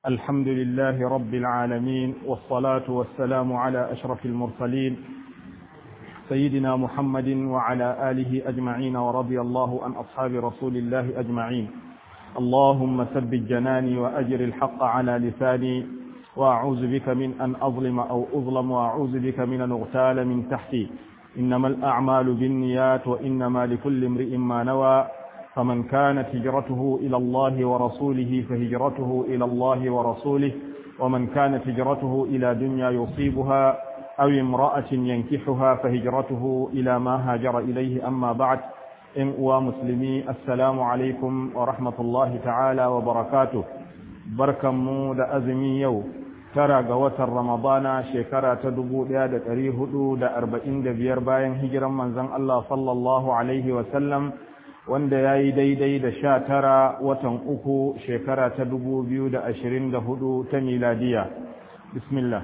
الحمد لله رب العالمين والصلاة والسلام على أشرف المرسلين سيدنا محمد وعلى آله أجمعين ورضي الله عن أصحاب رسول الله أجمعين اللهم ثبت جناني وأجر الحق على لساني وأعوذ بك من أن أظلم أو أظلم وأعوذ بك من أن أغتال من تحتي إنما الأعمال بالنيات وإنما لكل امرئ ما نوى فمن كانت هجرته إلى الله ورسوله فهجرته إلى الله ورسوله ومن كانت هجرته إلى دنيا يصيبها أو امرأة ينكحها فهجرته إلى ما هاجر إليه أما بعد إن ومسلمي السلام عليكم ورحمة الله تعالى وبركاته بركة مود أزمي يوم tara ga watan Ramadana shekara ta dubu ɗaya da ɗari hudu da arba'in da biyar bayan hijiran manzon Allah sallallahu Alaihi wasallam wanda ya yi daidai da sha tara watan uku shekara ta dubu biyu da ashirin da hudu ta miladiya. Bismillah.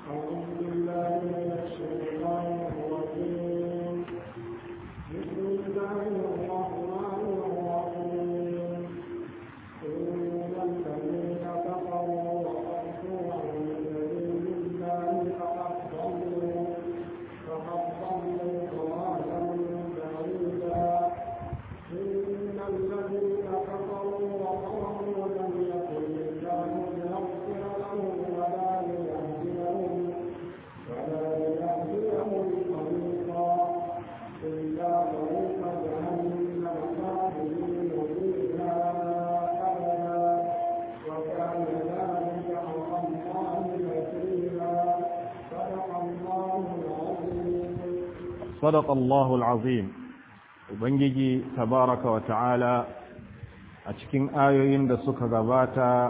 صدق الله العظيم ubangiji tabaraka wa ta'ala a cikin ayoyin da suka gabata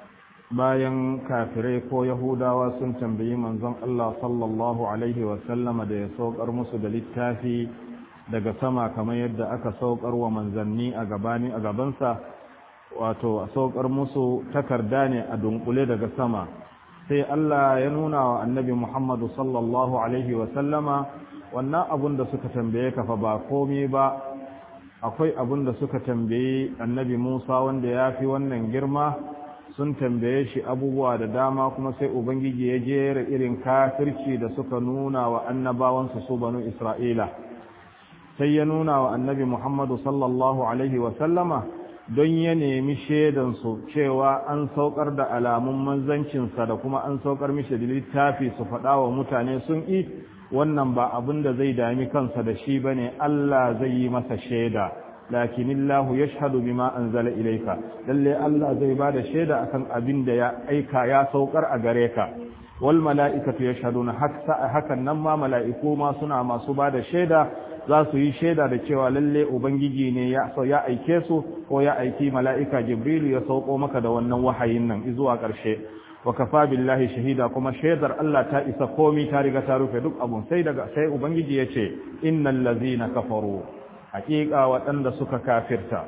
bayan kafirai ko yahudawa sun tambayi manzon Allah sallallahu alaihi wa sallama da ya saukar musu da littafi daga sama kamar yadda aka saukar wa manzanni a gabani a gabansa wato a saukar musu takarda ne a dunkule daga sama sai Allah ya nuna wa annabi Muhammadu sallallahu alaihi wa sallama wannan abun da suka tambaye ka fa ba komai ba akwai abun da suka tambaye annabi Musa wanda ya fi wannan girma sun tambaye shi abubuwa da dama kuma sai ubangiji ya jera irin kafirci da suka nuna wa annabawansu su banu Isra'ila sai ya nuna wa annabi Muhammadu sallallahu alaihi wa sallama don ya nemi shaidansu cewa an saukar da alamun manzancinsa da kuma an saukar mishi da littafi su faɗa wa mutane sun yi wannan ba abin da zai dami kansa da shi bane Allah zai yi masa shaida lakinillahu yashhadu bima anzala ilayka lalle Allah zai bada shaida akan abin da ya aika ya saukar a gare ka wal mala'ikatu yashhaduna hakan nan ma mala'iku ma suna masu bada shaida za su yi shaida da cewa lalle ubangiji ne ya ya aike su ko ya aiki mala'ika jibrilu ya sauko maka da wannan wahayin nan zuwa ƙarshe wa kafa billahi shahida kuma shaidar Allah ta isa komi ta riga ta rufe duk abun sai daga sai ubangiji ya ce innal ladzina kafaru haqiqa waɗanda suka kafirta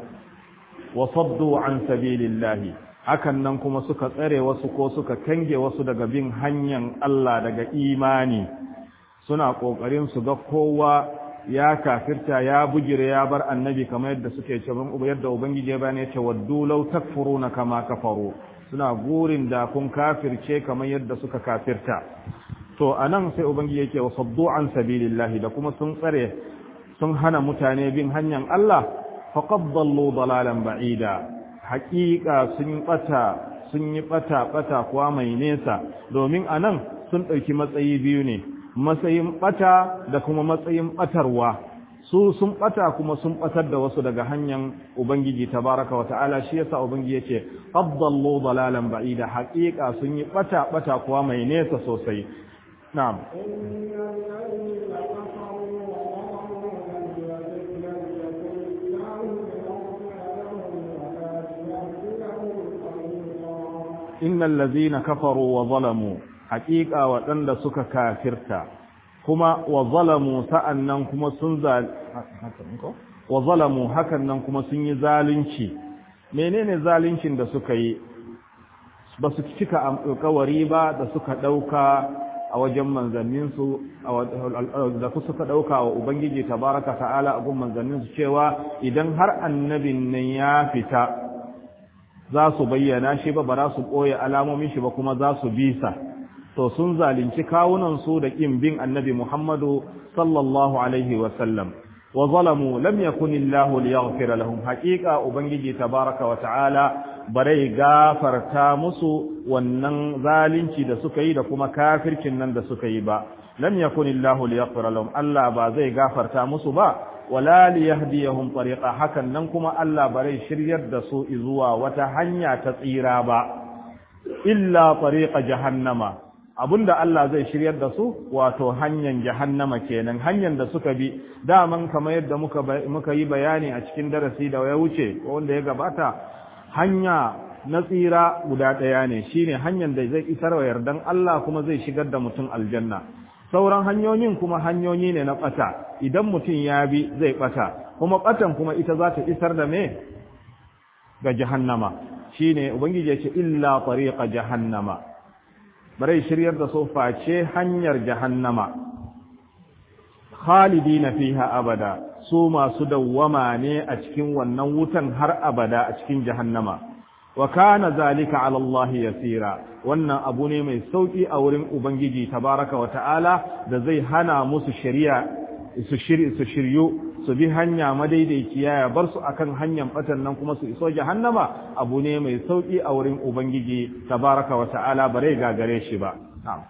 wa saddu an sabilillahi hakan nan kuma suka tsare wasu ko suka kange wasu daga bin hanyar Allah daga imani suna kokarin su ga kowa ya kafirta ya bugire ya bar annabi kamar yadda suke ce yadda ubangiji ya bani ya ce waddu law takfuruna kama kafaru suna gurin da kun kafirce kamar yadda suka kafirta to anan sai ubangiji yake wa saddu an sabilillahi da kuma sun tsare sun hana mutane bin hanyar Allah faqad dallu dalalan ba'ida haqiqa sun bata sun yi bata bata kuwa mai nesa domin anan sun dauki matsayi biyu ne matsayin bata da kuma matsayin batarwa su sun bata kuma sun batar da wasu daga hanyar ubangiji tabaraka wa ta'ala shi yasa ubangiji yace qaddallu dalalan ba'ida haqiqa sun yi bata bata kuwa mai nesa sosai na'am innal ladzina kafaru wa zalamu haqiqa waɗanda suka kafirta kuma wa zalamu sa'annan kuma sun wa zalamu hakan nan kuma sun yi zalunci menene zaluncin da suka yi ba su cika alƙawari ba da suka ɗauka a wajen manzanninsu da suka ɗauka wa ubangiji tabaraka ta'ala a gun manzanninsu cewa idan har annabin nan ya fita za su bayyana shi ba ba za su ɓoye alamomin shi ba kuma za su bisa to sun zalunci kawunansu da ƙin bin annabi Muhammadu sallallahu alaihi wasallam wa zalamu lam yakun illahu liyaghfira lahum haqiqa ubangiji tabaraka wa ta'ala bare gafarta musu wannan zalunci da suka yi da kuma kafircin nan da suka yi ba lam yakun illahu liyaghfira lahum Allah ba zai gafarta musu ba wala liyahdiyahum tariqa hakan nan kuma Allah bare shiryar da su zuwa wata hanya ta tsira ba illa tariqa jahannama abinda Allah zai shiryar da su wato hanyar jahannama kenan hanyar da suka bi daman kamar yadda muka muka yi bayani a cikin darasi da ya wuce wanda ya gabata hanya na tsira guda ɗaya ne shine hanyar da zai isar wa yardan Allah kuma zai shigar da mutum aljanna sauran hanyoyin kuma hanyoyi ne na ɓata idan mutum ya bi zai ɓata kuma ɓatan kuma ita za ta isar da me ga jahannama shine ubangiji ya ce illa tariqa jahannama bare shiryar da su face hanyar jahannama khalidina fiha abada su masu dawwama ne a cikin wannan wutan har abada a cikin jahannama wa kana zalika ala Allah yasira wannan abu ne mai sauki a wurin ubangiji tabaraka wa ta'ala da zai hana musu shari'a su shiri su shiryu su bi hanya madaidaiciya ya bar su akan hanyar batan nan kuma su iso jahannama abu ne mai sauki a wurin ubangiji tabaraka wa ta'ala bare gagare shi ba na'am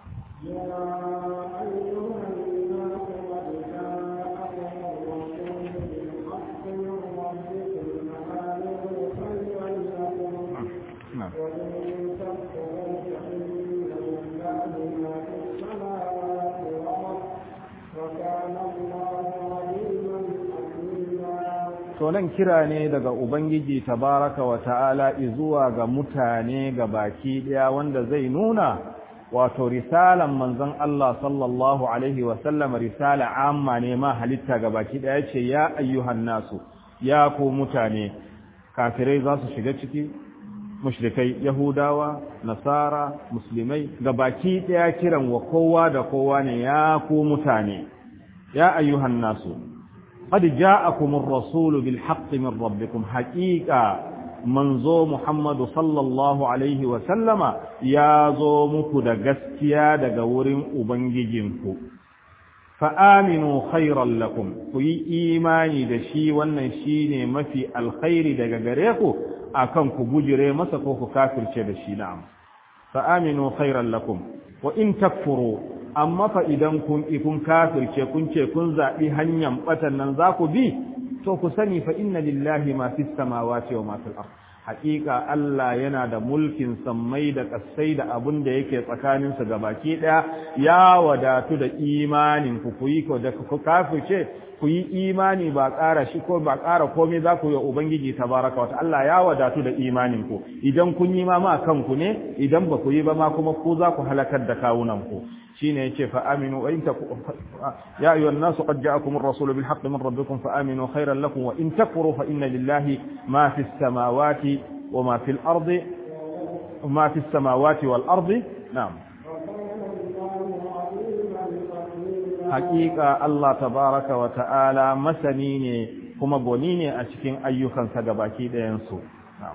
to nan kira ne daga ubangiji tabaraka wa ta'ala zuwa ga mutane ga baki daya wanda zai nuna wato risalan manzon Allah sallallahu alaihi wa sallam risala amma ne ma halitta ga baki daya ce ya ayyuhan nasu ya ku mutane kafirai za su shiga ciki mushrikai yahudawa nasara musulmai ga baki daya kiran wa kowa da kowa ne ya ku mutane ya ayyuhan nasu قد جاءكم الرسول بالحق من ربكم حقيقة منزو محمد صلى الله عليه وسلم يا زو مكو دا غسكيا دا غورين ubangijinku فآمنوا خيرا لكم kuyi imani da shi wannan shine mafi alkhairi daga gare ku akan ku bujire masa ko ku kafirce da shi na'am فآمنوا خيرا لكم وإن تكفروا amma fa idan kun kun kafirce kun ce kun zaɓi hanyar ɓatan nan za ku bi to ku sani fa inna lillahi ma fi samawati wa ma fil ard haƙiƙa Allah yana da mulkin sammai da ƙasai da abun da yake tsakanin su gabaki ɗaya ya wadatu da imanin ku ku yi ko da ku kafirce ku yi imani ba ƙara shi ko ba ƙara komai za ku yi ubangiji tabaraka wa Allah ya wadatu da imanin ku idan kun yi ma ma kanku ne idan ba ku yi ba ma kuma ku za ku halakar da kawunan ku shine yace fa aminu wa in ya ayyuhan nas qad ja'akum ar-rasul bil haqqi min rabbikum fa aminu khayran lakum wa in takfuru fa inna lillahi ma fis samawati wa ma fil ardi ma fis samawati wal ardi na'am haqiqa Allah tabaraka wa ta'ala masani ne kuma goni ne a cikin ayyukansa gabaki ɗayan su na'am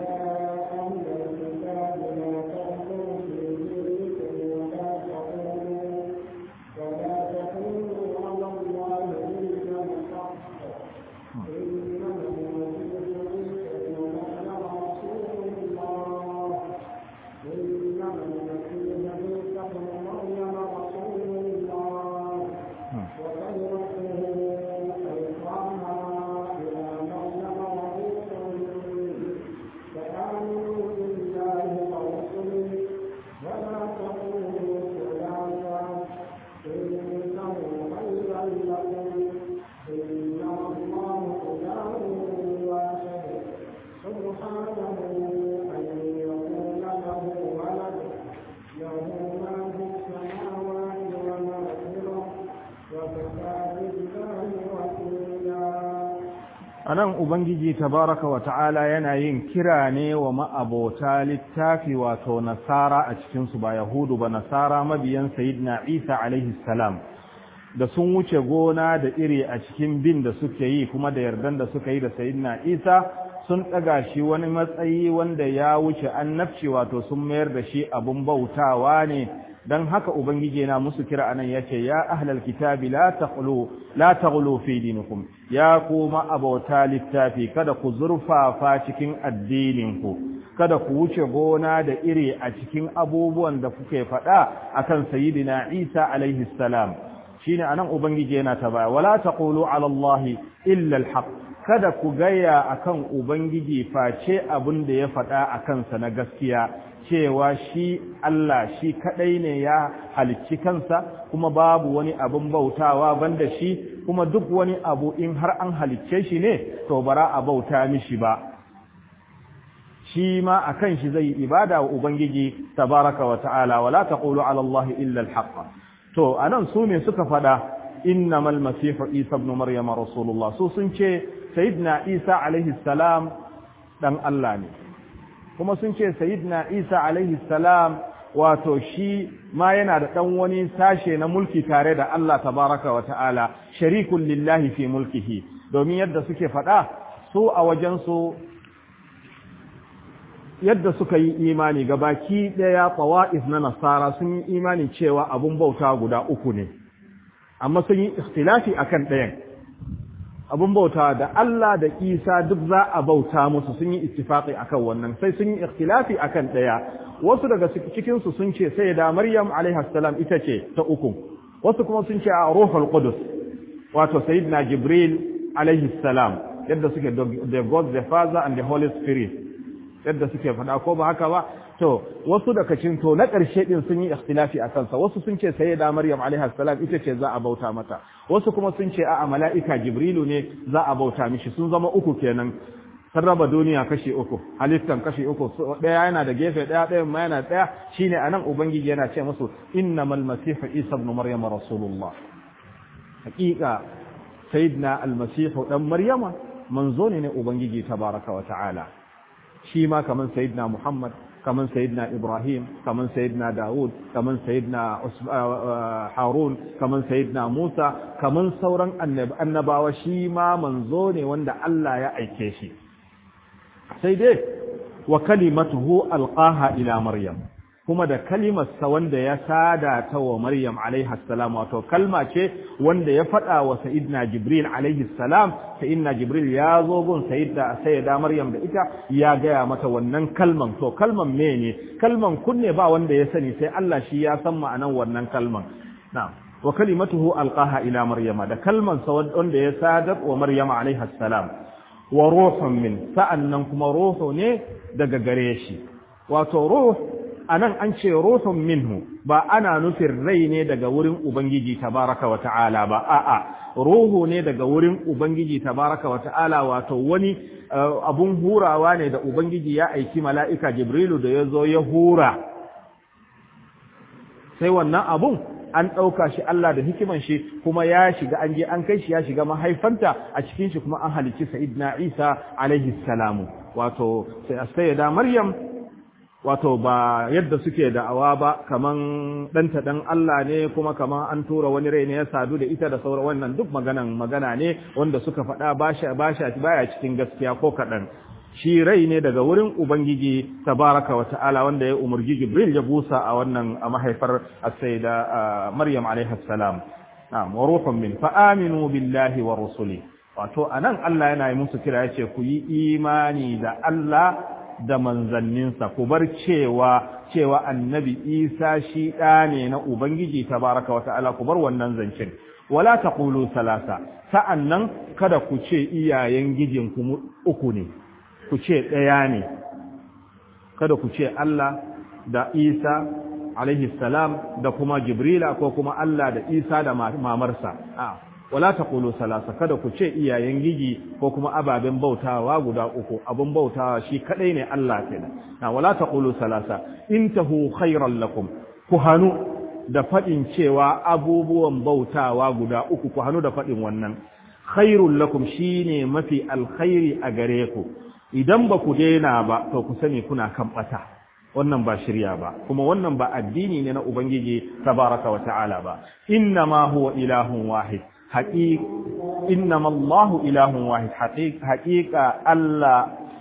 anan ubangiji tabaraka wa ta'ala yana yin kira ne wa ma'abota littafi wato nasara a cikin su ba yahudu ba nasara mabiyan sayyidina isa alaihi salam da sun wuce gona da iri a cikin bin da suke yi kuma da yardan da suka yi da sayyidina isa sun ɗaga shi wani matsayi wanda ya wuce annabci wato sun mayar da shi abun bautawa ne dan haka ubangiji na musu kira anan yace ya ahlal kitabi la taqulu la taghlu fi dinikum ya kuma abauta littafi kada ku zurfafa cikin addinin ku kada ku wuce gona da iri a cikin abubuwan da kuke faɗa akan sayyidina Isa alaihi salam shine anan ubangiji yana ta baya wala taqulu ala allahi illa alhaq kada ku gaya akan ubangiji face abin da ya faɗa akan sa na gaskiya cewa shi Allah shi kadai ne ya halicci kansa kuma babu wani abin bautawa banda shi kuma duk wani abu in har an halicce shi ne to bara a bauta mishi ba shi ma akan shi zai ibada wa ubangiji tabaraka wa ta'ala wala taqulu ala Allah illa al-haqq to anan su ne suka fada innamal masih isa ibn maryam rasulullah su sun ce sayyidina isa alaihi salam dan Allah ne kuma sun ce sayyidina isa alaihi salam wato shi ma yana da dan wani sashe na mulki tare da Allah tabaraka wa ta'ala sharikun lillahi fi mulkihi domin yadda suke fada su a wajen su yadda suka yi imani ga baki ɗaya tsawa'if na nasara sun yi imani cewa abun bauta guda uku ne amma sun yi ikhtilafi akan ɗayan abun bauta da Allah da Isa duk za a bauta musu sun yi ittifaqi akan wannan sai sun yi ikhtilafi akan ɗaya wasu daga cikin su sun ce sai da Maryam alaiha salam ita ce ta uku wasu kuma sun ce a ruhul qudus wato sayyidina Jibril alaihi salam yadda suke the God the Father and the Holy Spirit yadda suke faɗa ko ba haka ba to wasu daga cikin to na ƙarshe din sun yi ikhtilafi a kansa wasu sun ce sayyida maryam alaiha salam ita ce za a bauta mata wasu kuma sun ce a'a mala'ika jibrilu ne za a bauta mishi sun zama uku kenan sun raba duniya kashi uku halittan kashi uku ɗaya yana da gefe ɗaya ɗayan ma yana ɗaya shine anan ubangiji yana ce musu innamal masihu isa ibn maryam rasulullah haƙiƙa sayyidina almasihu dan maryama manzo ne ne ubangiji tabaraka wa ta'ala shi ma kaman sayyidina Muhammad kaman sayyidina Ibrahim kaman sayyidina Dawud kaman sayyidina Harun kaman sayyidina Musa kaman sauran annabawa shi ma manzo ne wanda Allah ya aike shi sai dai wa kalimatuhu alqaha ila Maryam kuma da kalimarsa wanda ya sada ta wa Maryam alaiha salam wato kalma ce wanda ya faɗa wa Sayyidina Jibril alaihi salam Sayyidina Jibril ya zo gun Sayyida Sayyida Maryam da ita ya gaya mata wannan kalman to kalman me ne kalman kunne ba wanda ya sani sai Allah shi ya san ma'anan wannan kalman na'am wa kalimatuhu alqaha ila Maryama da kalman sa wanda ya sadar wa Maryam alaiha salam wa ruhun min sa'annan kuma ruhu ne daga gare shi wato ruh a nan an ce ruhun minhu ba ana nufin rai ne daga wurin Ubangiji tabaraka wa ta'ala ba, a'a, ruhu ne daga wurin Ubangiji tabaraka wa ta'ala wato wani abun hurawa ne da Ubangiji ya aiki mala'ika Jibrilu da ya zo ya hura. Sai wannan abun an ɗauka shi Allah da hikiman shi kuma ya shiga an je an kai shi ya shiga mahaifanta a cikin shi kuma an halicci Sa'idna Isa alaihi salamu. Wato, sai da Maryam wato ba yadda suke da'awa ba kaman ɗanta ɗan Allah ne kuma kaman an tura wani rai ne ya sadu da ita da sauran wannan duk maganan magana ne wanda suka faɗa basha basha baya cikin gaskiya ko kaɗan shi rai ne daga wurin ubangiji tabaraka wa ta'ala wanda ya umurji jibril ya busa a wannan a mahaifar as-sayyida maryam alaiha salam na'am wa ruhun min fa aminu billahi wa rusuli wato anan Allah yana yi musu kira yace ku yi imani da Allah da manzanninsa ku bar cewa cewa annabi isa shi ɗa ne na ubangiji tabaraka wa ta'ala ku bar wannan zancen wala taqulu salasa sa'annan kada ku ce iyayen gijin ku uku ne ku ce ɗaya ne kada ku ce Allah da Isa alaihi salam da kuma Jibrila ko kuma Allah da Isa da mamarsa a wala taqulu salasa kada ku ce iyayen gigi ko kuma ababen bautawa guda uku abun bautawa shi kadai ne Allah kenan na wala taqulu salasa intahu khairan lakum ku hanu da fadin cewa abubuwan bautawa guda uku ku hanu da fadin wannan khairul lakum shine mafi alkhairi a gare ku idan ba ku daina ba to ku sani kuna kan bata wannan ba shirya ba kuma wannan ba addini ne na ubangiji tabaraka wa ta'ala ba inna ma huwa ilahun wahid حقيق إنما الله إله واحد حقيقة حقيقة الله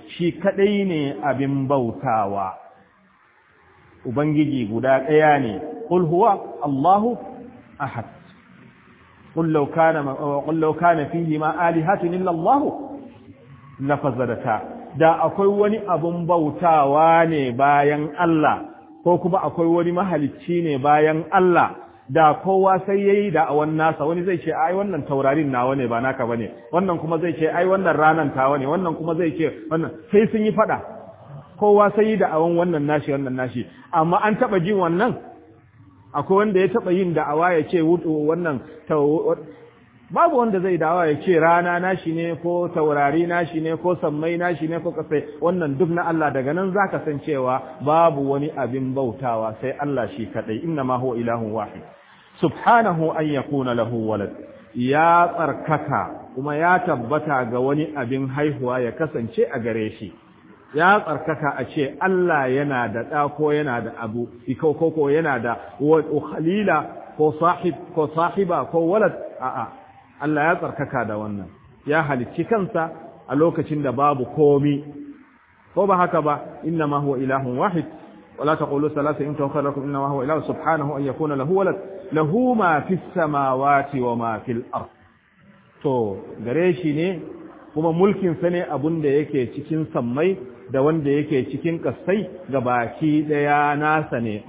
shi kadai ne abin bautawa ubangiji guda ɗaya ne qul huwa Allahu ahad qul law kana qul law kana fihi ma alihatun illa Allah lafazadata da akwai wani abun bautawa ne bayan Allah ko kuma akwai wani mahalicci ne bayan Allah da kowa sai yayi da awan nasa wani zai ce ai wannan taurarin nawa ne ba naka bane wannan kuma zai ce ai wannan ranan tawa ne wannan kuma zai ce wannan sai sun yi fada kowa sai yi da awan wannan nashi wannan nashi amma an taba jin wannan akwai wanda ya taba yin da'awa ya ce wannan babu wanda zai dawa ya ce rana nashi ne ko taurari nashi ne ko sammai nashi ne ko kasai wannan duk na Allah daga nan zaka san cewa babu wani abin bautawa sai Allah shi kadai inna ma huwa ilahun wahid subhanahu an yakuna lahu walad ya tsarkaka kuma ya tabbata ga wani abin haihuwa ya kasance a gare shi ya tsarkaka a ce Allah yana da ɗa ko yana da abu ko ko yana da khalila ko sahib ko sahiba ko walad a'a Allah ya tsarkaka da wannan ya halicci kansa a lokacin da babu komi ko ba haka ba inna ma huwa ilahun wahid wala taqulu salasa in tawakkalu lakum inna ma huwa ilahu subhanahu an yakuna lahu walad lahu ma fis samawati wa ma fil ard to gare shi ne kuma mulkin sa ne abun da yake cikin sammai da wanda yake cikin kasai ga baki daya nasa ne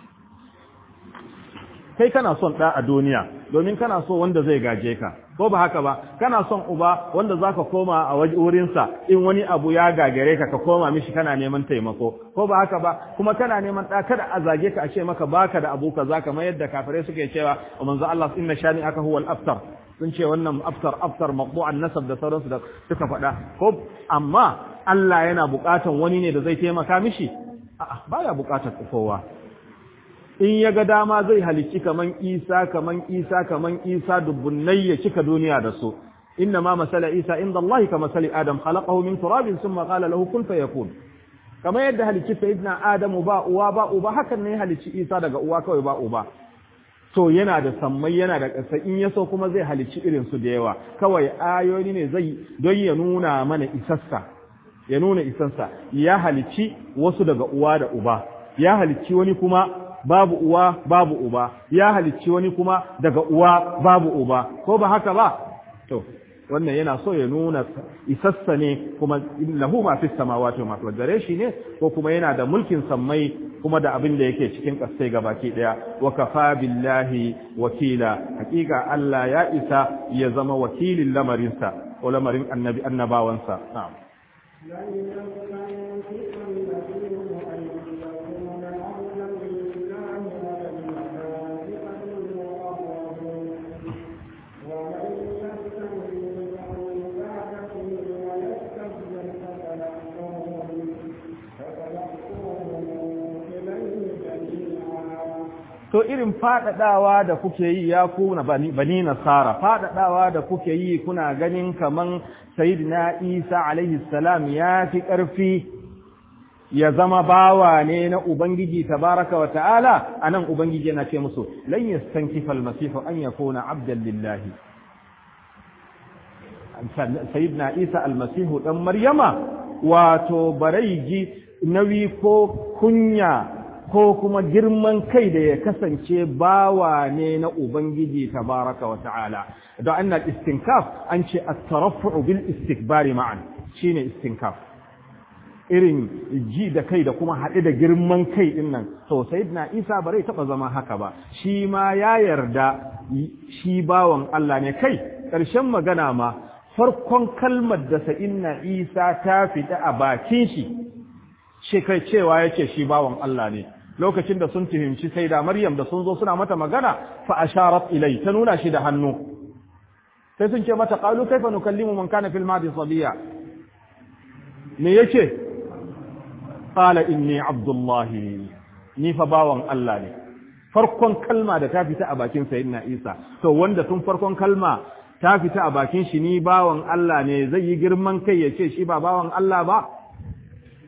kai kana son ɗa a duniya domin kana so wanda zai gaje ka ko ba haka ba kana son uba wanda zaka koma a wurinsa in wani abu ya gagare ka ka koma mishi kana neman taimako ko ba haka ba kuma kana neman ɗa kada a zage ka a ce maka baka da abu kaza kamar yadda kafirai suke cewa manzo Allah inna shani aka huwal aftar sun ce wannan aftar aftar maqbu'an nasab da sauransu da suka faɗa ko amma Allah yana buƙatan wani ne da zai taimaka mishi a'a baya buƙatar kowa in ya ga dama zai halicci kaman isa kaman isa kaman isa dubbunai ya cika duniya da su inna ma masala isa inda Allah ka masali adam khalaqahu min turabin thumma qala lahu kun fayakun kamar yadda halicci sayyidina adamu ba uwa ba uba hakan ne halicci isa daga uwa kawai ba uba to yana da sammai yana da ƙasa in ya so kuma zai halicci irin su da yawa kawai ayoyi ne zai don ya nuna mana isassa ya nuna isassa ya halicci wasu daga uwa da uba ya halicci wani kuma babu uwa babu uba ya halicci wani kuma daga uwa babu uba ko ba haka ba to wannan yana so ya nuna isassa ne kuma lahu ma fis samawati ma fil gare shi ne ko kuma yana da mulkin sammai kuma da abin da yake cikin kasai gabaki daya wa kafa billahi wakila hakika Allah ya isa ya zama wakilin lamarinsa ko lamarin annabi annabawansa na'am to irin faɗaɗawa da kuke yi ya ku na bani nasara faɗaɗawa da kuke yi kuna ganin kaman sayyidina isa alaihi salam ya fi ƙarfi ya zama bawa ne na ubangiji tabaraka wa ta'ala anan ubangiji yana ce musu lan yastankifa almasihu an yakuna abdan lillahi sayyidina isa almasihu dan maryama wato barai ji nawi ko kunya ko kuma girman kai da ya kasance bawa ne na Ubangiji tabaraka wa ta'ala. Don an istinkaf an ce a tarafu bil istikbari ma'an shi ne istinkaf. Irin ji da kai da kuma haɗe da girman kai ɗin nan, to na Isa ba zai taɓa zama haka ba, shi ma ya yarda shi bawan Allah ne kai, ƙarshen magana ma, farkon kalmar da sa'inna Isa ta fita a bakin shi, shi kai cewa ya ce shi bawan Allah ne. lokacin da sun tuhimci sai da Maryam da sun zo suna mata magana fa asharat ilai ta nuna shi da hannu sai sun ce mata qalu kaifa nukallimu man kana fil madi sabiya me yake qala inni abdullahi ni fa bawan Allah ne farkon kalma da ta fita a bakin sayyidina Isa to wanda tun farkon kalma ta fita a bakin shi ni bawan Allah ne zai yi girman kai ya ce shi ba bawan Allah ba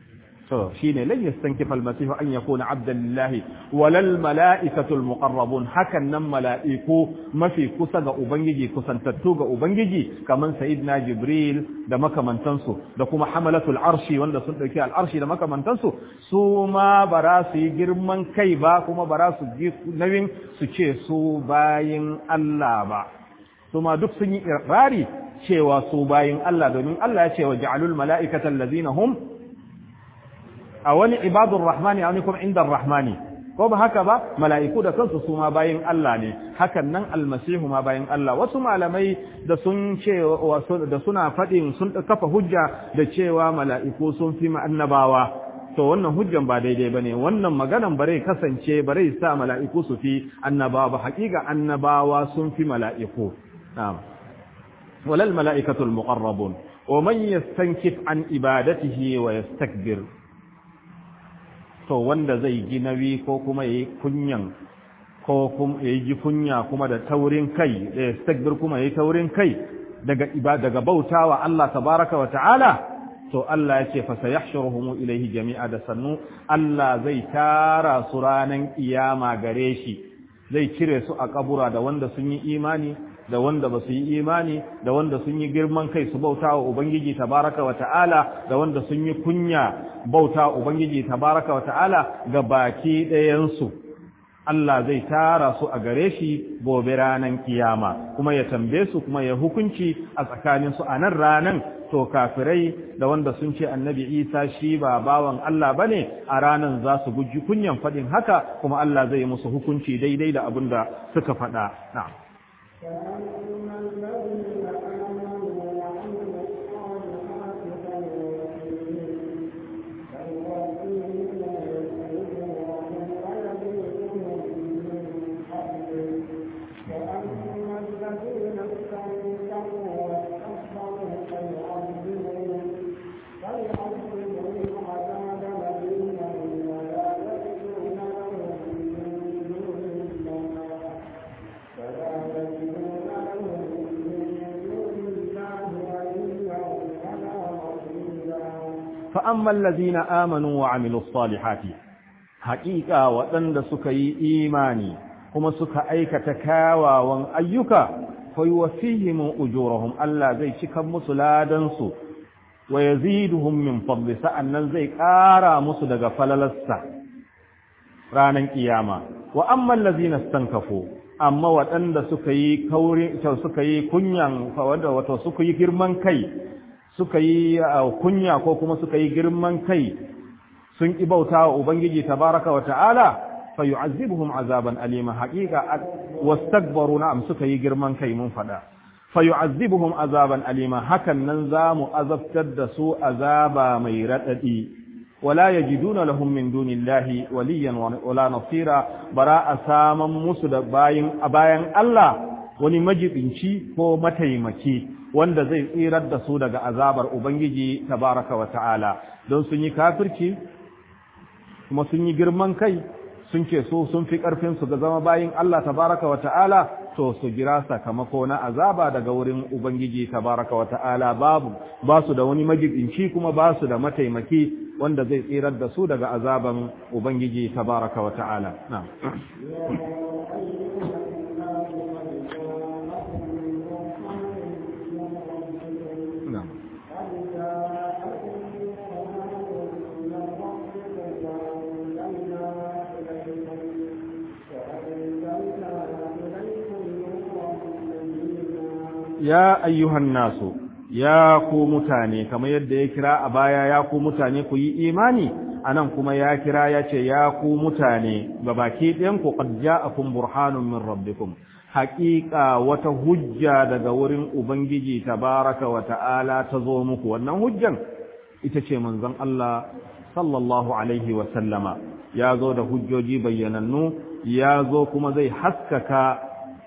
to shine lan yastankifa al-masih an yakuna abdan lillahi walal mala'ikatu al-muqarrabun hakan nan mala'iku mafi kusa ga ubangiji kusantattu ga ubangiji kaman sayyidina jibril da makamantansu da kuma hamalatul arshi wanda sun dauki al-arshi da makamantansu su ma bara su yi girman kai ba kuma bara su ji nawin su ce su bayin Allah ba su ma duk sun yi irari cewa su bayin Allah domin Allah ya ce wa ja'alul mala'ikata allazina hum a wani ibadun rahmani a wani kuma inda rahmani ko ba haka ba mala'iku da kansu su ma bayin Allah ne hakan nan almasihu ma bayin Allah wasu malamai da sun ce da suna faɗin sun kafa hujja da cewa mala'iku sun fi annabawa to wannan hujjan ba daidai bane wannan maganan bare kasance bare sa mala'iku su fi annabawa ba haƙiƙa annabawa sun fi mala'iku na'am walal mala'ikatul muqarrabun wa man yastankif an ibadatihi wa yastakbir to wanda zai ji nawi ko kuma yayi kunyan ko kuma yayi ji kunya kuma da taurin kai da yastakbir kuma yayi taurin kai daga ibada daga bautawa Allah tabaraka wa ta'ala to Allah ya ce fa sayahshuruhum ilayhi jami'a da sannu Allah zai tara su ranan kiyama gare shi zai cire su a kabura da wanda sun yi imani da wanda ba su yi imani da wanda sun yi girman kai su bauta wa Ubangiji tabaraka wa ta'ala da wanda sun yi kunya bauta wa Ubangiji tabaraka wa ta'ala ga baki ɗayansu. Allah zai tara su a gare shi gobe ranan kiyama kuma ya tambaye su kuma ya hukunci a tsakanin su a nan ranan to kafirai da wanda sun ce annabi Isa shi ba bawan Allah bane a ranan za su guji kunyan faɗin haka kuma Allah zai musu hukunci daidai da abin da suka faɗa na'am فأما الذين آمنوا وعملوا الصالحات فيوفيهم فيوفيهم أجورهم ويزيدهم من فضله وأما الذين استنكروا واستكبروا فيعذبهم فيعذبهم عذابا أليما ولا يجدون لهم من دون الله فلا يجدون لهم من دون الله وليا ولا نصيرا فأما الذين آمنوا وعملوا الصالحات حقيقة وأن سكي إيماني هم سك أيك تكاوى وأن أيك فيوفيهم أجورهم ألا زي شكم مسلادنسو ويزيدهم من فضل سأن زي كارا مسلق فللسة رانا قياما وأما الذين استنكفوا amma waɗanda suka yi kauri suka yi kunyan wato suka yi girman kai suka yi kunya ko kuma suka yi girman kai sun ki bauta wa ubangiji tabaraka wa ta'ala fa yu'azzibuhum azaban alima haqiqa wastakbaru na'am suka yi girman kai mun fada fa yu'azzibuhum azaban alima hakan nan zamu azabtar da su azaba mai radadi ولا يجدون لهم من دون الله وليا ولا نصيرا براء سامن musu da bayin bayan Allah wani majibinci ko mataimaki wanda zai tsirar da su daga azabar ubangiji tabaraka wa ta'ala don sun yi kafirci kuma sun yi girman kai sun ce so sun fi karfin su ga zama bayin Allah tabaraka wa ta'ala to su jira sakamako na azaba daga wurin ubangiji tabaraka wa ta'ala babu ba su da wani majibinci kuma ba su da mataimaki wanda zai tsirar da su daga azaban Ubangiji tabaraka wa ta'ala. Na'am. Ya ayyuhan nasu ya ku mutane kamar yadda ya kira a baya ya ku mutane ku yi imani anan kuma ya kira ya ce ya ku mutane ga baki ɗayan ku qad ja'akum burhanun min rabbikum haƙiƙa wata hujja daga wurin ubangiji tabaraka wa ta'ala ta zo muku wannan hujjan ita ce manzon Allah sallallahu alaihi wa sallama ya zo da hujjoji bayyanannu ya zo kuma zai haskaka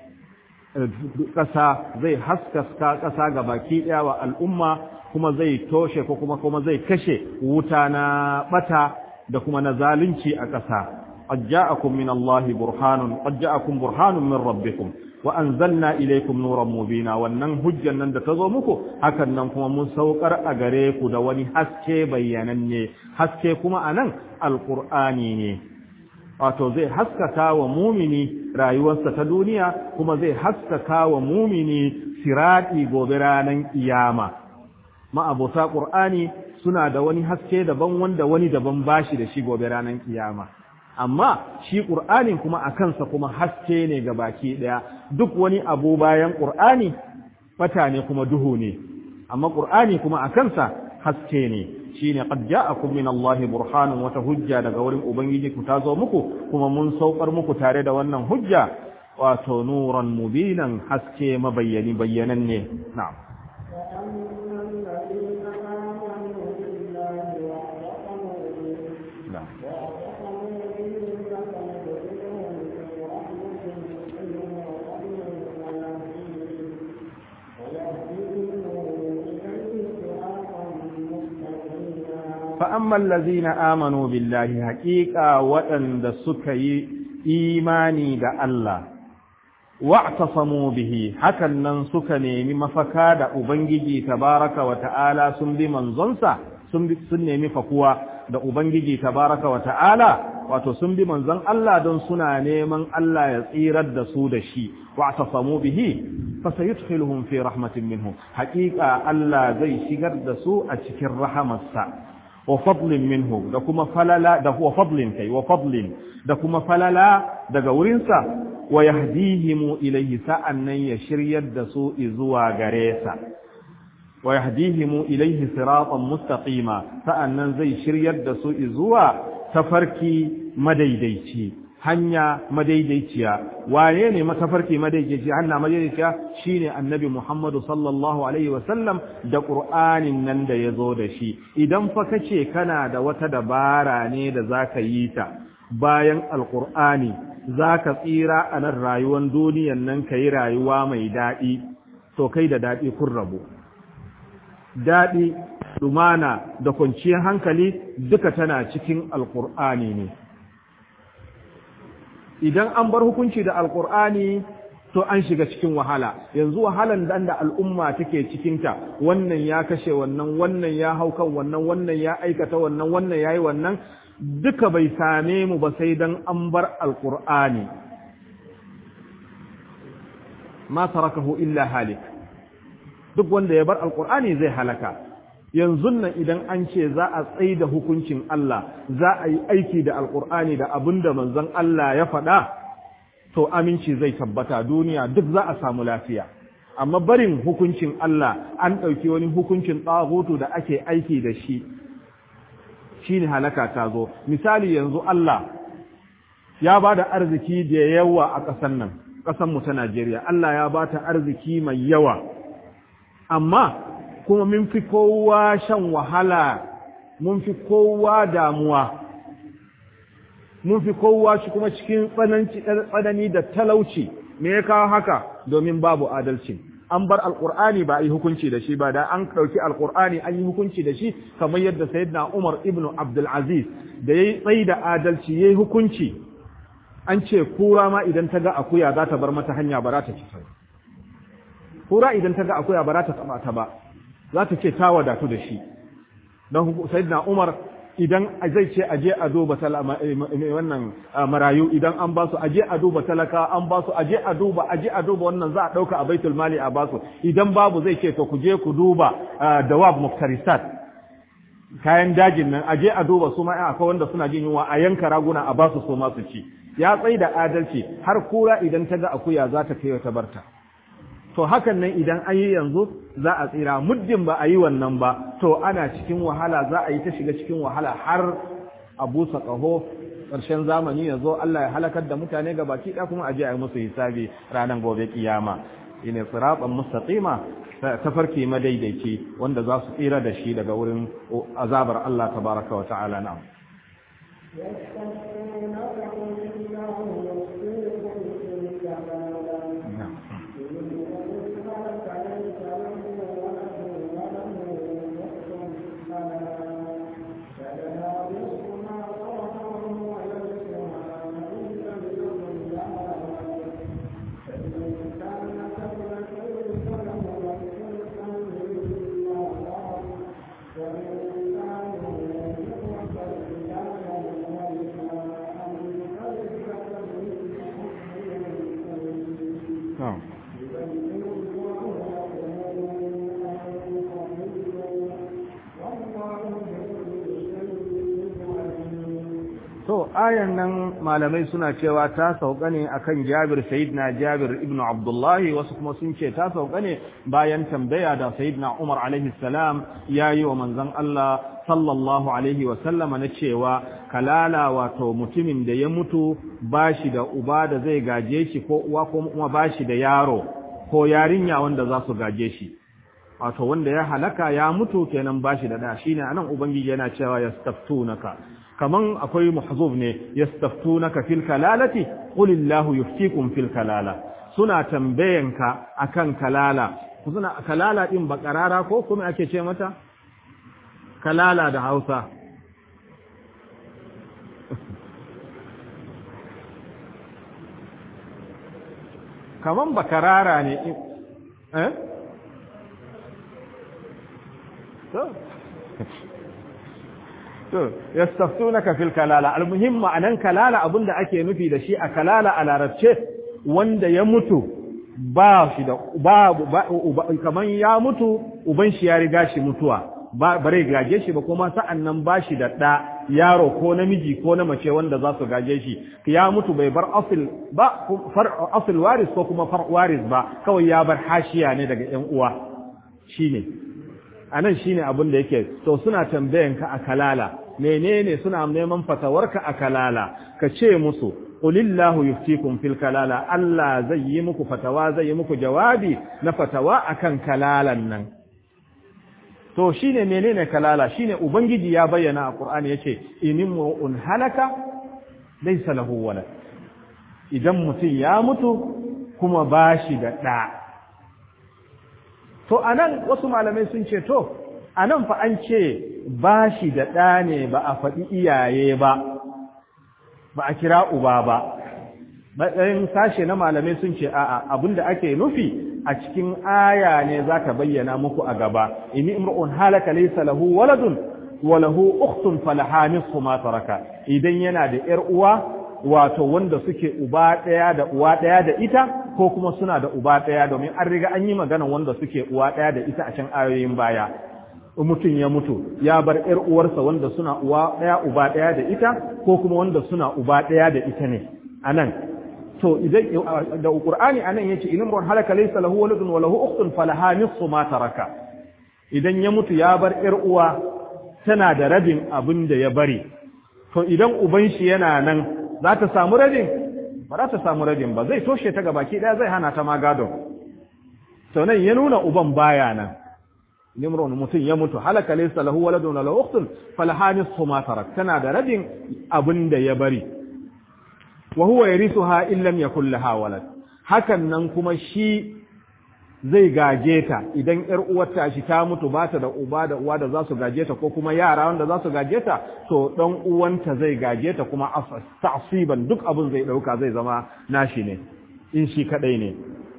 ƙasa zai haskaka ƙasa ga baki ɗaya wa al'umma kuma zai toshe ko kuma kuma zai kashe wuta na bata da kuma na zalunci a ƙasa qad ja'akum min Allah burhanun qad ja'akum burhanun min rabbikum wa anzalna ilaykum nuran mubina wannan hujjan nan da ta zo muku hakan nan kuma mun saukar a gare ku da wani haske bayyananne haske kuma anan alqur'ani ne wato zai haskaka wa mumini rayuwarsa ta duniya kuma zai haskaka wa mumini sirati gobe ranar kiyama ma'abota qur'ani suna da wani haske daban wanda wani daban bashi da shi gobe ranar kiyama amma shi ƙur'anin kuma a kansa kuma haske ne ga baki ɗaya duk wani abu bayan ƙur'ani fata ne kuma duhu ne amma ƙur'ani kuma a kansa haske ne shi ne qad ja'akum min Allah burhanun wata hujja daga wurin ubangiji ku ta zo muku kuma mun saukar muku tare da wannan hujja wato nuran mubinan haske mabayyani bayyanan ne na'am فأما الذين آمنوا بالله حقيقة وأن سكي إيماني دا الله واعتصموا به حكا ننسكني مما فكاد أبنجي تبارك وتعالى سنب منزنسا سنب فكوا da Ubangiji tabaraka wa ta'ala wato sun bi manzon Allah don suna neman Allah ya tsirar da su da shi wa tasamu bihi fa sayudkhiluhum fi rahmatin minhu haqiqa Allah zai shigar da su a cikin rahamarsa wa fadlin minhu da kuma falala da huwa fadlin kai wa fadlin da kuma falala daga wurinsa wa yahdihimu ilayhi sa'annan ya shiryar da su zuwa gare sa wa yahdihimu ilayhi siratan mustaqima sa'annan zai shiryar da su zuwa tafarki madaidaici hanya madaidaiciya wane ne matafarki madaidaici hanya madaidaiciya shine annabi Muhammadu sallallahu alaihi wasallam da Qur'anin nan da yazo da shi idan fa kace kana da wata dabara ne da zaka yi ta bayan alqur'ani zaka tsira a nan rayuwar duniyan nan kai rayuwa mai dadi to kai da dadi kun rabu dadi lumana da kwanciyar hankali duka tana cikin alqur'ani ne idan an bar hukunci da alkur'ani to an shiga cikin wahala yanzu wahalan dan da al'umma take cikinta wannan ya kashe wannan wannan ya hau kan wannan wannan ya aikata wannan wannan yayi wannan duka bai same mu ba sai dan an bar alkur'ani ma tarakahu illa halik duk wanda ya bar alkur'ani zai halaka yanzu nan idan an ce za a tsaye da hukuncin Allah za a yi aiki da alkur'ani da abin da manzon Allah ya faɗa to aminci zai tabbata duniya duk za a samu lafiya amma barin hukuncin Allah an ɗauki wani hukuncin tsagoto da ake aiki da shi shine halaka ta zo misali yanzu Allah ya ba da arziki da yawa a ƙasar nan ƙasar mu ta Najeriya Allah ya ba ta arziki mai yawa amma kuma mun fi kowa shan wahala mun fi kowa damuwa mun fi kowa shi kuma cikin tsanani da talauci me ya kawo haka domin babu adalci an bar alkur'ani ba a yi hukunci da shi ba da an ɗauki alkur'ani an yi hukunci da shi kamar yadda sayyidina umar ibnu abdul aziz da ya yi tsayi da adalci ya yi hukunci an ce kura ma idan ta ga akuya za ta bar mata hanya ba za ta ci kura idan ta ga akuya ba za ta taɓa ta ba za ta ce ta wadatu da shi don sayyidina Umar idan zai ce aje a duba wannan marayu idan an ba su aje a duba talaka an ba su aje a duba aje a duba wannan za a dauka a baitul mali a ba su idan babu zai ce to ku je ku duba dawab muftarisat kayan dajin nan aje a duba su ma akwai wanda suna jin yunwa a yanka raguna a ba su so ma su ci ya tsai da adalci har kura idan ta ga akuya za ta kai ta barta to hakan nan idan an yi yanzu za a tsira muddin ba a yi wannan ba to ana cikin wahala za a yi ta shiga cikin wahala har a busa ƙaho ƙarshen zamani ya zo Allah ya halakar da mutane ga baki ɗaya kuma a je a yi musu hisabi ranar gobe kiyama ine siratan mustaqima tafarki madaidaici wanda za su tsira da shi daga wurin azabar Allah tabaraka wa ta'ala na'am na'am To, ayan nan malamai suna cewa ta sauka ne akan Jabir Sayyidina Jabir ibn Abdullahi wasu kuma sun ce ta sauka ne bayan tambaya da Sayyidina Umar alaihi salam yayi wa manzon Allah sallallahu alaihi wa sallama na cewa kalala wato mutumin da ya mutu bashi da uba da zai gaje shi ko uwa ko kuma bashi da yaro ko yarinya wanda za su gaje shi wato wanda ya halaka ya mutu kenan bashi da da shine anan ubangiji yana cewa yastaftunaka kaman akwai mahzuf ne yastaftunaka fil kalalati qulillahu yuftikum fil kalala suna tambayanka akan kalala suna kalala din bakarara ko kuma ake ce mata kalala da Hausa kaman bakarara ne eh to to yastaftunaka fil kalala almuhim ma'anan kalala abinda ake nufi da shi a kalala a larabce wanda ya mutu ba shi da babu kaman ya mutu uban shi ya riga shi mutuwa ba bare gaje shi ba kuma sa'an nan ba shi da ɗa yaro ko namiji ko na mace wanda za su gaje shi ya mutu bai bar asil ba far asil waris ko kuma far waris ba kawai ya bar hashiya ne daga ƴan uwa shine anan shine abin da yake to suna tambayan ka a kalala menene suna neman fatawarka a kalala ka ce musu qulillahu yuftikum fil kalala Allah zai yi muku fatawa zai yi muku jawabi na fatawa akan kalalan nan to shine menene kalala shine ubangiji ya bayyana a qur'ani yace inimru'un halaka laysa lahu walad idan mutum ya mutu kuma bashi da da to anan wasu malamai sun ce to anan fa an ce bashi da da ne ba a faɗi iyaye ba ba a kira uba ba matsayin sashe na malamai sun ce a'a abinda ake nufi a cikin aya ne za ta bayyana muku a gaba in imru'un halaka laysa lahu waladun wa lahu ukhtun falaha nisfu ma taraka idan yana da yar uwa wato wanda suke uba daya da uwa daya da ita ko kuma suna da uba daya domin an riga an yi magana wanda suke uwa daya da ita a can ayoyin baya mutum ya mutu ya bar yar uwarsa wanda suna uwa daya uba daya da ita ko kuma wanda suna uba daya da ita ne anan to idan da qur'ani anan yace in imrun halaka laysa lahu waladun wa lahu ukhtun falaha nisfu ma taraka idan ya mutu ya bar yar uwa tana da rabin abin da ya bari to idan uban shi yana nan za ta samu rabin ba za ta samu rabin ba zai toshe ta gabaki daya zai hana ta ma gado to nan ya nuna uban baya nan nimrun mutum ya mutu halaka laysa lahu waladun wa lahu ukhtun falaha nisfu ma tarak tana da rabin abin da ya bari wa huwa yarithuha in lam yakul laha walad hakan nan kuma shi zai gaje ta idan ƴar uwarta shi ta mutu ba ta da uba da uwa da za su gaje ta ko kuma yara wanda za su gaje ta to dan uwanta zai gaje ta kuma ta'siban duk abin zai dauka zai zama nashi ne in shi kadai ne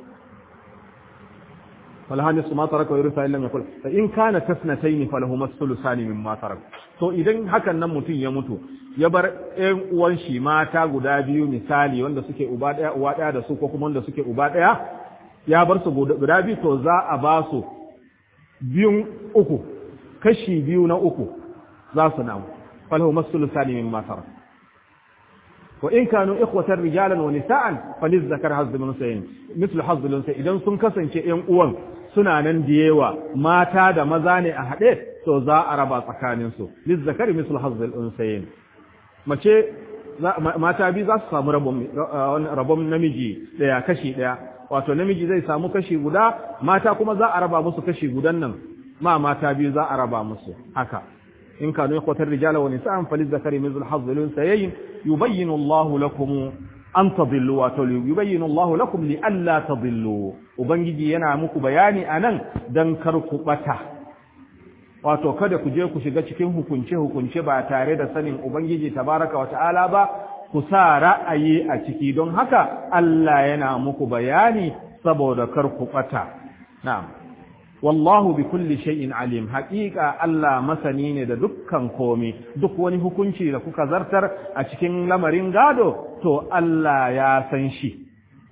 falhani su ma taraka wa yuritha illam yakul fa in kana tasnatayn falahuma thuluthani mimma tarak to idan hakan nan mutum ya mutu ya bar ƴan uwan shi mata guda biyu misali wanda suke uba ɗaya uwa ɗaya da su ko kuma wanda suke uba ɗaya ya bar su guda biyu to za a ba su biyun uku kashi biyu na uku za su namu falahu masulu sani min masara wa in kanu ikhwatan rijalan wa nisa'an faliz zakar hazzul unsayin mislu hazzul unsayin idan sun kasance ƴan uwan suna nan da yawa mata da maza ne a haɗe to za a raba tsakaninsu liz zakari mislu hazzul unsayin mace mata biyu za su samu rabon namiji ɗaya kashi ɗaya wato namiji zai samu kashi guda mata kuma za a raba musu kashi gudan nan ma mata biyu za a raba musu haka in kanu yakwatar rijala wa nisa'an faliz zakari mithlu hazzul unsayayn yubayyinu Allahu lakum an tadillu wato yubayyinu Allahu lakum li alla tadillu ubangiji yana muku bayani anan dan kar ku bata wato kada ku je ku shiga cikin hukunce-hukunce ba tare da sanin Ubangiji tabaraka wa ta'ala ba, ku sa ra'ayi a ciki don haka Allah yana muku bayani saboda kar ku ɓata. Na'am. Wallahu bi kulli shay'in alim, haƙiƙa Allah masani ne da dukkan komi, duk wani hukunci da kuka zartar a cikin lamarin gado, to Allah ya san shi.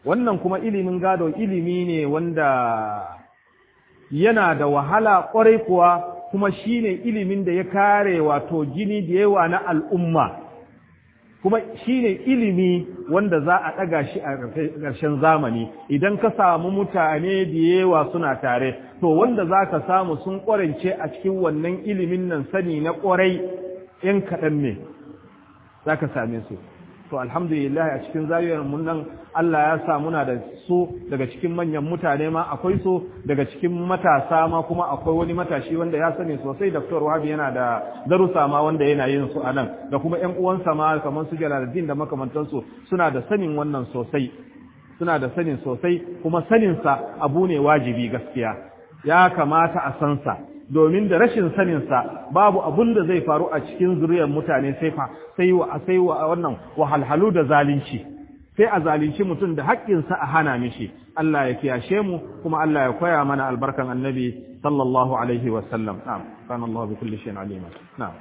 wannan kuma ilimin gado ilimi ne wanda yana da wahala ƙwarai kuwa kuma shine ilimin da ya kare wato jini da yawa na al'umma kuma shine ilimi wanda za a ɗaga shi a ƙarshen zamani idan ka samu mutane da yawa suna tare to wanda za ka samu sun ƙwarance a cikin wannan ilimin nan sani na ƙwarai ‘yan kaɗan ne za ka same su to alhamdulillah a cikin zariyar mun nan Allah ya sa muna da su daga cikin manyan mutane ma akwai su daga cikin matasa ma kuma akwai wani matashi wanda ya sani sosai Dr. Wahabi yana da darussa ma wanda yana yin su anan da kuma ƴan uwansa ma kamar su Jalaluddin da makamantansu suna da sanin wannan sosai suna da sanin sosai kuma sanin sa abu ne wajibi gaskiya ya kamata a san sa domin da rashin saninsa babu abun da zai faru a cikin zuriyar mutane sai fa sai wa sai wa wannan wahalhalu da zalunci sai a zalunci mutum da haƙƙinsa a hana mishi Allah ya kiyashe mu kuma Allah ya koya mana albarkan annabi sallallahu alaihi wa sallam na'am kana Allah bi kulli shay'in alima na'am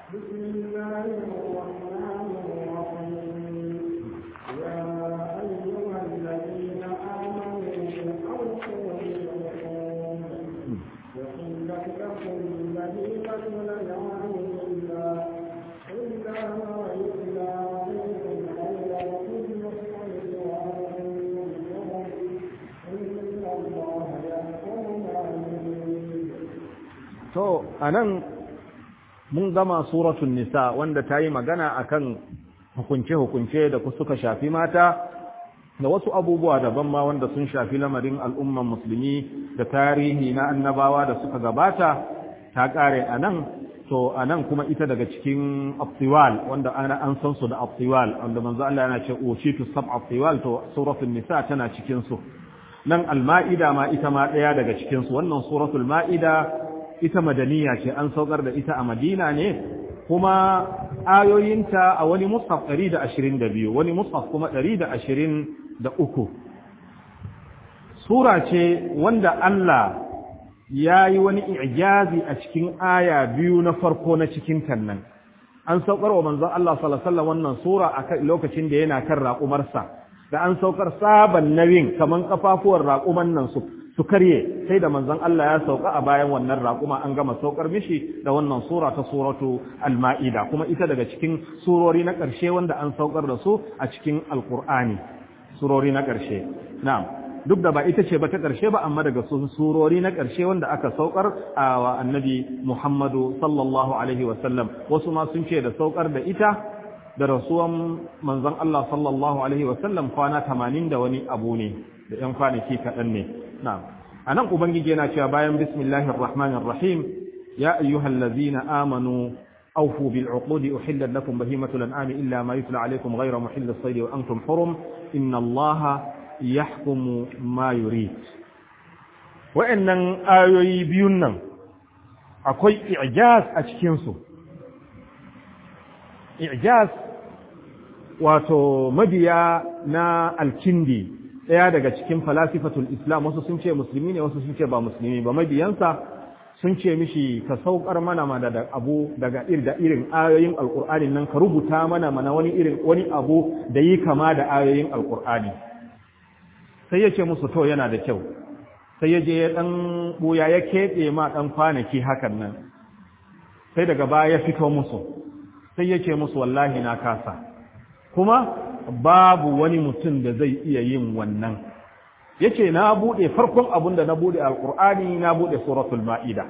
To, a nan mun gama suratun nisa wanda ta yi magana akan hukunce-hukunce da suka shafi mata da wasu abubuwa daban ma wanda sun shafi lamarin al'umman musulmi da tarihi na annabawa da suka gabata ta ƙare a nan to a nan kuma ita daga cikin abtiwal wanda ana an san su da abtiwal wanda manzo Allah yana ce ushitu sab abtiwal to suratul nisa tana cikin su nan al-ma'ida ma ita ma daya daga cikin su wannan suratul ma'ida ita madaniya ce an saukar da ita a madina ne kuma ayoyinta a wani mushaf 122 wani mushaf kuma 123 sura ce wanda Allah ya yi wani ijazi a cikin aya biyu na farko na cikin tannan an saukar wa manzon Allah sallallahu alaihi wasallam wannan sura a lokacin da yana kan raƙumarsa da an saukar sabon nauyin kaman kafafuwar raƙuman nan su su karye sai da manzon Allah ya sauka a bayan wannan raƙuma an gama saukar mishi da wannan sura ta suratu al-ma'ida kuma ita daga cikin surori na ƙarshe wanda an saukar da su a cikin alƙur'ani surori na ƙarshe na'am duk da ba ita ce ba ta ƙarshe ba amma daga sun surori na ƙarshe wanda aka saukar a wa annabi Muhammadu sallallahu alaihi wa sallam wasu ma sun ce da saukar da ita da rasuwan manzon Allah sallallahu alaihi wa sallam kwana 80 da wani abu ne da ‘yan kwanaki kaɗan ne. Na, a nan Ubangiji yana cewa bayan bismillahir rahmanir rahim ya ayyuhal lazina amanu awfu bil uqudi uhillat lakum bahimatul an'ami illa ma yutla alaykum ghayra muhillis sayd wa antum hurum inna Allaha yahkumu ma yurid wa'annan ayoyi biyun nan akwai i'jaz a cikin su i'jaz wato mabiya na alkindi ɗaya daga cikin falasifatul islam wasu sun ce musulmi ne wasu sun ce ba musulmi ba mabiyansa sun ce mishi ka saukar mana mana da abu daga da irin ayoyin alkur'ani nan ka rubuta mana mana wani irin wani abu da yi kama da ayoyin alkur'ani sai ya ce musu to yana da kyau sai ya je ya dan buya ya keɓe ma dan kwanaki hakan nan sai daga baya ya fito musu sai ya ce musu wallahi na kasa kuma babu wani mutum da zai iya yin wannan yace na bude farkon abun da na bude alqur'ani na bude suratul maida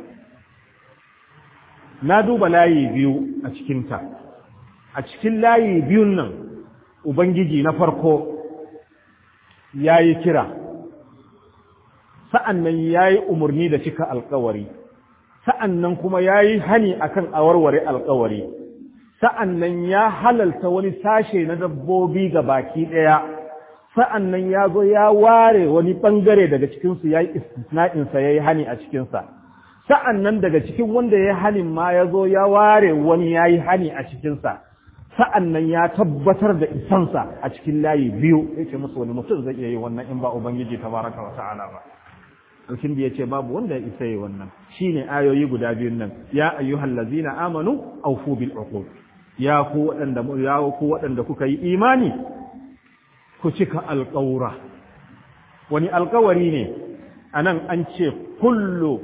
na duba layi biyu a cikin ta a cikin layi biyun nan ubangiji na farko yayi kira sa'annan yayi umarni da cika alƙawari sa'annan kuma yayi hani akan awarware alƙawari sa'an nan ya halalta wani sashe na dabbobi ga baki ɗaya, sa'an nan ya zo ya ware wani ɓangare daga cikinsu ya yi istisna'insa ya yi hani a cikinsa, sa'an nan daga cikin wanda ya yi hanin ma ya zo ya ware wani ya yi hani a cikinsa, sa'an nan ya tabbatar da isansa a cikin layi biyu, ya ce musu wani mutum zai iya yi wannan in ba Ubangiji ta baraka wa ta'ala ba. Alkin ya ce babu wanda ya isa yi wannan, shi ne ayoyi guda biyun nan, ya ayyuhal lazina amanu, aufu bil uqud. ya ku waɗanda ya ku waɗanda kuka yi imani ku cika alƙawura wani alkawari ne anan an ce kullu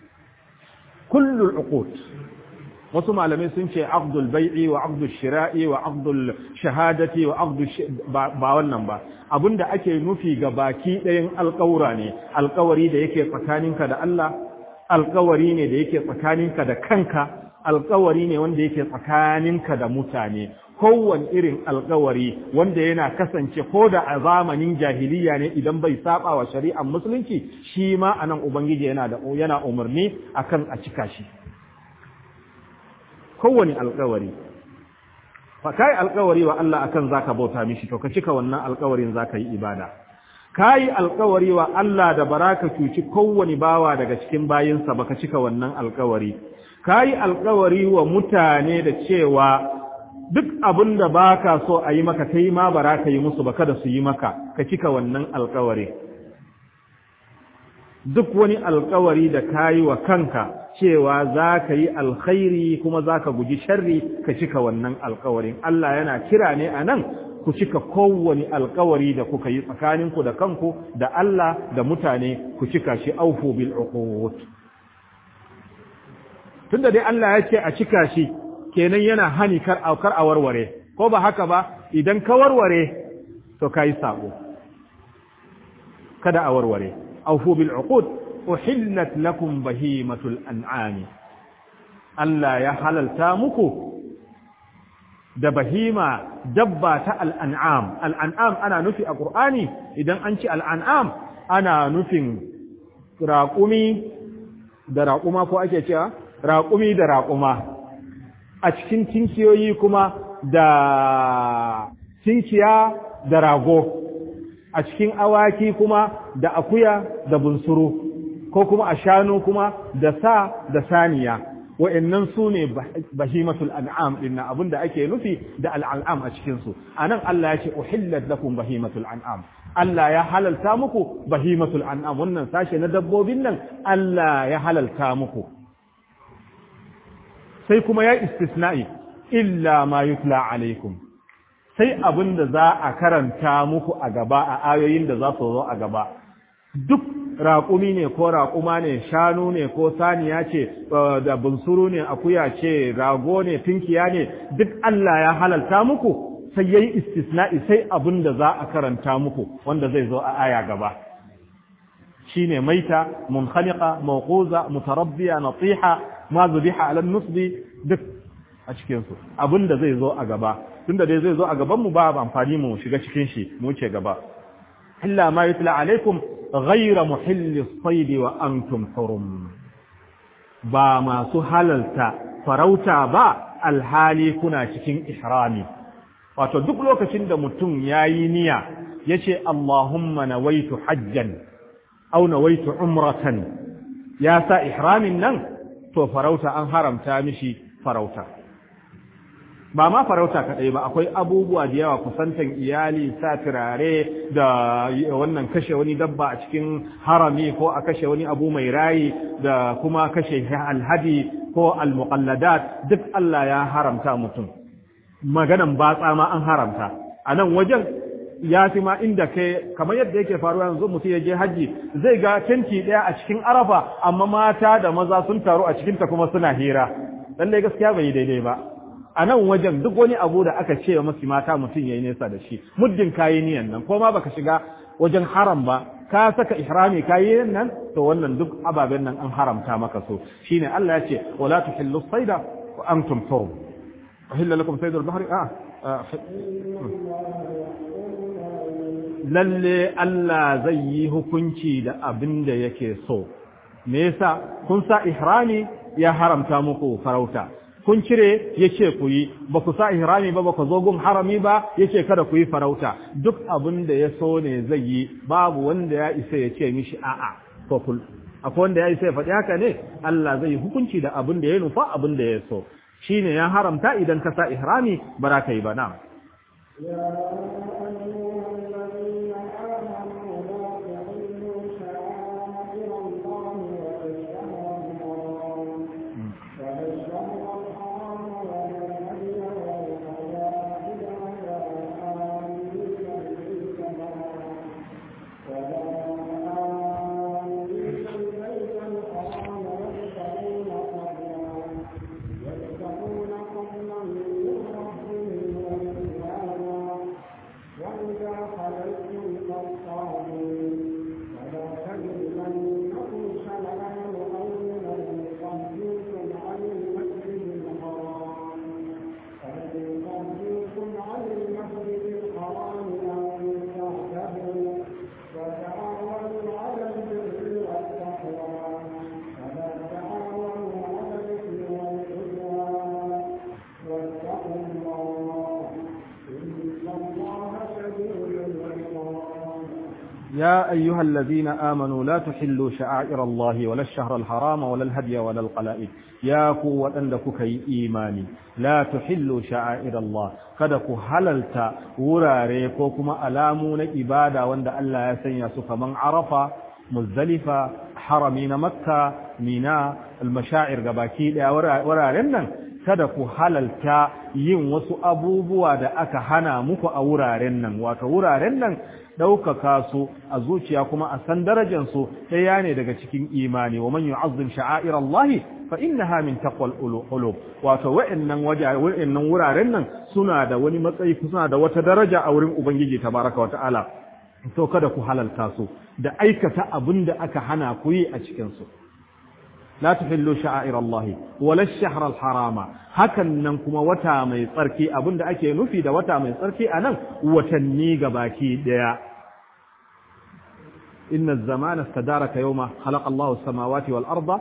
kullu uqud wasu malamai sun ce aqdul bai'i wa aqdul shira'i wa aqdul shahadati wa aqdul ba wannan ba abinda ake nufi ga baki ɗayan alƙawura ne alƙawari da yake tsakaninka da Allah alƙawari ne da yake tsakaninka da kanka alƙawari ne wanda yake tsakaninka da mutane kowane irin alƙawari wanda yana kasance ko da a zamanin jahiliya ne idan bai saba wa shari'ar musulunci shi ma anan ubangiji yana da yana umarni akan a cika shi kowane alkawari fa kai alkawari wa Allah akan zaka bauta mishi to ka cika wannan alkawarin zaka yi ibada kai alkawari wa Allah da baraka cuci kowane bawa daga cikin bayinsa baka cika wannan alkawari kai alkawari wa mutane da cewa duk abin da baka so a yi maka kai ma baraka yi musu ba kada su yi maka ka cika wannan alkawari duk wani alkawari da kayi wa kanka cewa za ka yi alkhairi kuma za ka guji sharri ka cika wannan alkawarin Allah yana kira ne a nan ku cika kowane alkawari da kuka yi tsakaninku da kanku da Allah da mutane ku cika shi aufu bil uqud tunda dai Allah ya ce a cika shi kenan yana hani kar aukar a warware ko ba haka ba idan ka warware to kai sabo kada a warware aufu bil uqud uhillat lakum bahimatul an'ami Allah ya halalta muku da bahima dabba ta al'an'am al'an'am ana nufi a ƙur'ani idan an ci al'an'am ana nufin raƙumi da raƙuma ko ake cewa raƙumi da raƙuma a cikin tinkiyoyi kuma da tinkiya da rago a cikin awaki kuma da akuya da bunsuru ko kuma a shanu kuma da sa da saniya wa'annan su ne bahimatul an'am din abin da ake nufi da al'an'am a cikin su anan Allah ya ce uhillat lakum bahimatul an'am Allah ya halalta muku bahimatul an'am wannan sashe na dabbobin nan Allah ya halalta muku sai kuma ya istisna'i illa ma yutla alaikum sai abin da za a karanta muku a gaba a ayoyin da za su zo a gaba duk raƙumi ne ko raƙuma ne shanu ne ko saniya ce da bunsuru ne akuya ce rago ne tunkiya ne duk Allah ya halalta muku sai yayi istisna'i sai abin da za a karanta muku wanda zai zo a aya gaba shine maita munkhaniqa mawquza mutarabbiya natiha ma zubiha ala nusbi duk a cikin su abin da zai zo a gaba tunda dai zai zo a gaban mu ba amfani mu shiga cikin shi mu ce gaba illa ma yutla alaikum ghayra muhilli as-sayd wa antum hurum ba masu halalta farauta ba alhali kuna cikin ihrami wato duk lokacin da mutum yayi niyya yace Allahumma nawaitu hajjan aw nawaitu umratan ya sa ihramin nan to farauta an haramta mishi farauta ba ma farauta kaɗai ba akwai abubuwa da yawa kusantan iyali sa turare da wannan kashe wani dabba a cikin harami ko a kashe wani abu mai rayi da kuma kashe alhadi ko almuqalladat duk Allah ya haramta mutum maganan batsa ma an haramta a nan wajen ya fi ma inda kai kamar yadda yake faruwa yanzu mutum ya je hajji zai ga tenti ɗaya a cikin arafa amma mata da maza sun taru a cikinta kuma suna hira lallai gaskiya bai yi daidai ba a nan wajen duk wani abu da aka ce masu mata mutum ya yi nesa da shi muddin kayi niyan nan ko ma baka shiga wajen haram ba ka saka ihrami kayi nan to wannan duk ababen nan an haramta maka so shine Allah ya ce wala tuhillu sayda wa antum hurum uhilla lakum saydul bahri a lalle Allah zai yi hukunci da abin da yake so me yasa kun sa ihrami ya haramta muku farauta kun cire ya ce ku yi ba ku sa ihrami ba ba ku zo gun harami ba ya ce kada ku yi farauta duk abin da ya so ne zai yi babu wanda ya isa ya ce mishi a'a ko kul akwai wanda ya isa ya faɗi haka ne Allah zai yi hukunci da abin da ya nufa abin da ya so shine ya haramta idan ka sa ihrami ba za ka yi ba na ولا يا أيها الذين آمنوا لا تحلوا شعائر الله ولا الشهر الحرام ولا الهدي ولا القلائد يا قوة أنك كي إيماني لا تحلوا شعائر الله kada ku halalta wurare ko kuma alamu na ibada wanda Allah ya sanya su kaman Arafa Muzdalifa harami na Makka Mina al-mashaa'ir gabaki daya wuraren nan kada ku halalta yin wasu abubuwa da aka hana muku a wuraren nan wato wuraren nan ɗaukaka su a zuciya kuma a san darajansu ɗaya ne daga cikin imani wa man yu'azzim sha'air Allah fa innaha min taqwal qulub wato wa'annan wa'annan wuraren nan suna da wani matsayi suna da wata daraja a wurin ubangiji tabaraka wa ta'ala to kada ku halalta su da aikata abin da aka hana ku yi a cikin su لا تحلوا شعائر الله ولا الشهر الحرام hakan nan kuma wata mai tsarki abinda ake nufi da wata mai tsarki anan watanni gabaki daya inna az-zamana istadaraka yawma khalaqa Allahu as-samawati wal arda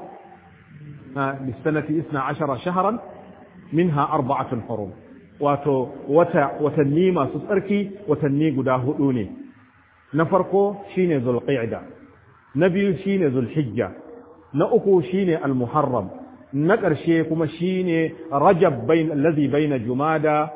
bis-sanati 12 shahran minha arba'atun hurum wato wata watanni masu tsarki watanni guda hudu ne na farko shine zulqa'da na biyu shine zulhijja na uku shine al-muharram na ƙarshe kuma shine rajab bain allazi baina jumada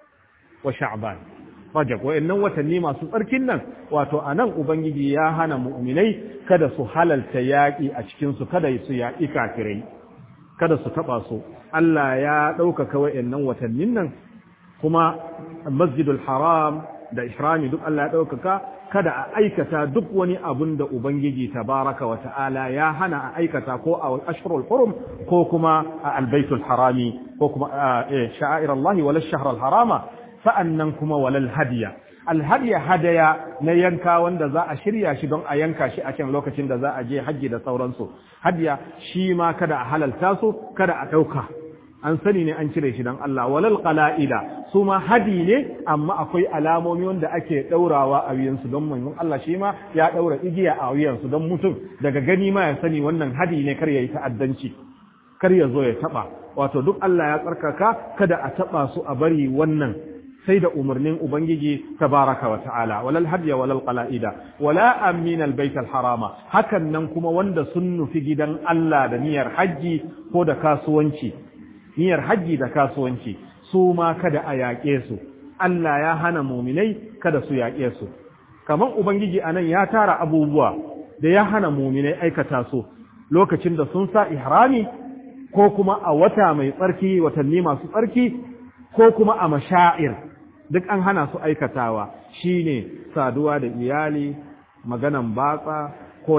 wa sha'ban rajab wayannan watanni masu tsarkin nan wato anan ubangiji ya hana mu'minai kada su halalta yaƙi a cikin su kada su yaƙi kafirai kada su taba su Allah ya ɗaukaka wayannan watannin nan kuma masjidul haram da ihrami duk Allah ya ɗaukaka kada a aikata duk wani abun da Ubangiji tabaraka wa ta'ala ya hana a aikata ko a ashirul hurum ko kuma a albaitul harami ko kuma a sha'air Allah wala shahr harama sa'annan kuma walal hadiya alhadiya hadaya na yanka wanda za a shirya shi don a yanka shi a can lokacin da za a je hajji da sauransu hadiya shi ma kada a halalta su kada a ɗauka an sani ne an cire shi don Allah walal qala'ida su ma hadi ne amma akwai alamomi wanda ake daurawa a wuyansu don manzon Allah shi ma ya daura igiya a wuyansu don mutum daga gani ma ya sani wannan hadi ne kar yayi ta'addanci kar ya zo ya taba wato duk Allah ya tsarkaka kada a taba su a bari wannan sai da umarnin ubangiji tabaraka wa ta'ala walal hadiya walal qala'ida wala amin albayt harama hakan nan kuma wanda sun nufi gidan Allah da niyyar haji ko da kasuwanci niyyar hajji da kasuwanci su ma kada a yaƙe su Allah ya hana muminai kada su yaƙe su kamar ubangiji anan ya tara abubuwa da ya hana muminai aikata su lokacin da sun sa ihrami ko kuma a wata mai tsarki watanni masu tsarki ko kuma a mashair duk an hana su aikatawa shine saduwa da iyali maganan batsa ko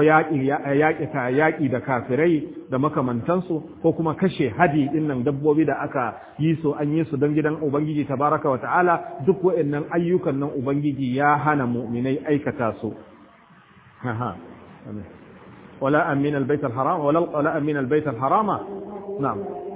yaƙi da kafirai da makamantansu ko kuma kashe hadi ɗin nan dabbobi da aka yi su an yi su don gidan Ubangiji tabaraka wa ta'ala duk wa'annan ayyukan nan Ubangiji ya hana mu'minai aikata su. wala amin albayt alharam wala wala amin albayt alharama na'am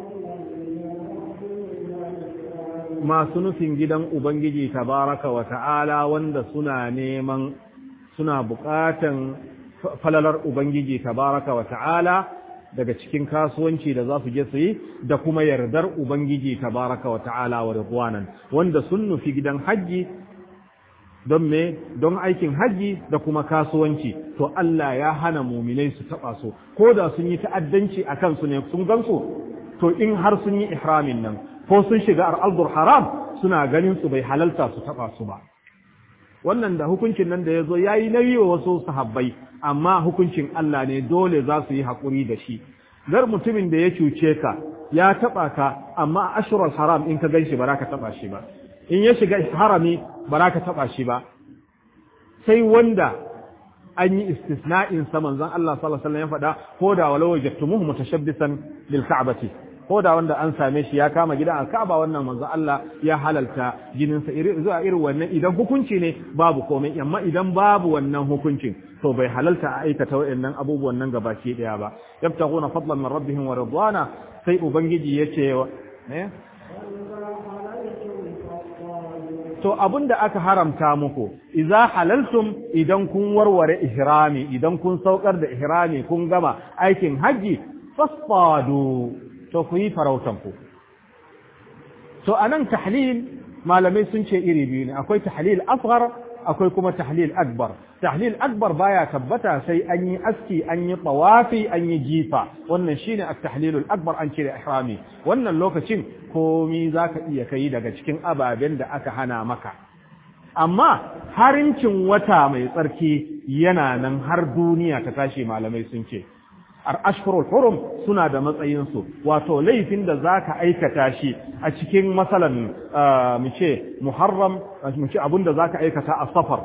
masu nufin gidan Ubangiji tabaraka wa ta'ala wanda suna neman suna buƙatan falalar Ubangiji tabaraka wa ta'ala daga cikin kasuwanci da za su je su yi da kuma yardar Ubangiji tabaraka wa ta'ala wa ridwanan wanda sun nufi gidan hajji don me don aikin hajji da kuma kasuwanci to Allah ya hana muminai su taba su ko da sun yi ta'addanci a kansu ne sun gansu to in har sun yi ihramin nan ko sun shiga al'adur haram suna ganin su bai halalta su taba su ba wannan da hukuncin nan da ya zo ya yi nauyi wa wasu sahabbai amma hukuncin Allah ne dole za su yi haƙuri da shi gar mutumin da ya cuce ka ya taɓa ka amma a ashirar haram in ka gan shi ba za ka taɓa shi ba in ya shiga harami ba za ka taɓa shi ba sai wanda an yi istisna'in sa manzon Allah sallallahu alaihi wasallam ya faɗa ko da walau wajadtumuhu mutashabbisan bil ka'bati ko da wanda an same shi ya kama gidan alkaba wannan manzo Allah ya halalta jininsa zuwa irin wannan idan hukunci ne babu komai amma idan babu wannan hukuncin to bai halalta a aikata waɗannan abubuwan nan gabaki daya ba yabtaguna fadlan min rabbihim wa ridwana sai ubangiji yace ne to abinda aka haramta muku idza halaltum idan kun warware ihrami idan kun saukar da ihrami kun gama aikin haji fasfadu to ku yi farautanku to a nan tahlil malamai sun ce iri biyu ne akwai tahlil asghar akwai kuma tahlil akbar tahlil akbar baya tabbata sai an yi aski an yi tawafi an yi jifa wannan shine at-tahlilul akbar an cire ihrami wannan lokacin komi zaka iya kai daga cikin ababen da aka hana maka amma harincin wata mai tsarki yana nan har duniya ta tashi malamai sun ce ashkurul hurum suna da matsayinsu wato laifin da za ka aikata shi a cikin matsalan mu ce muharram mu ce abinda za ka aikata a safar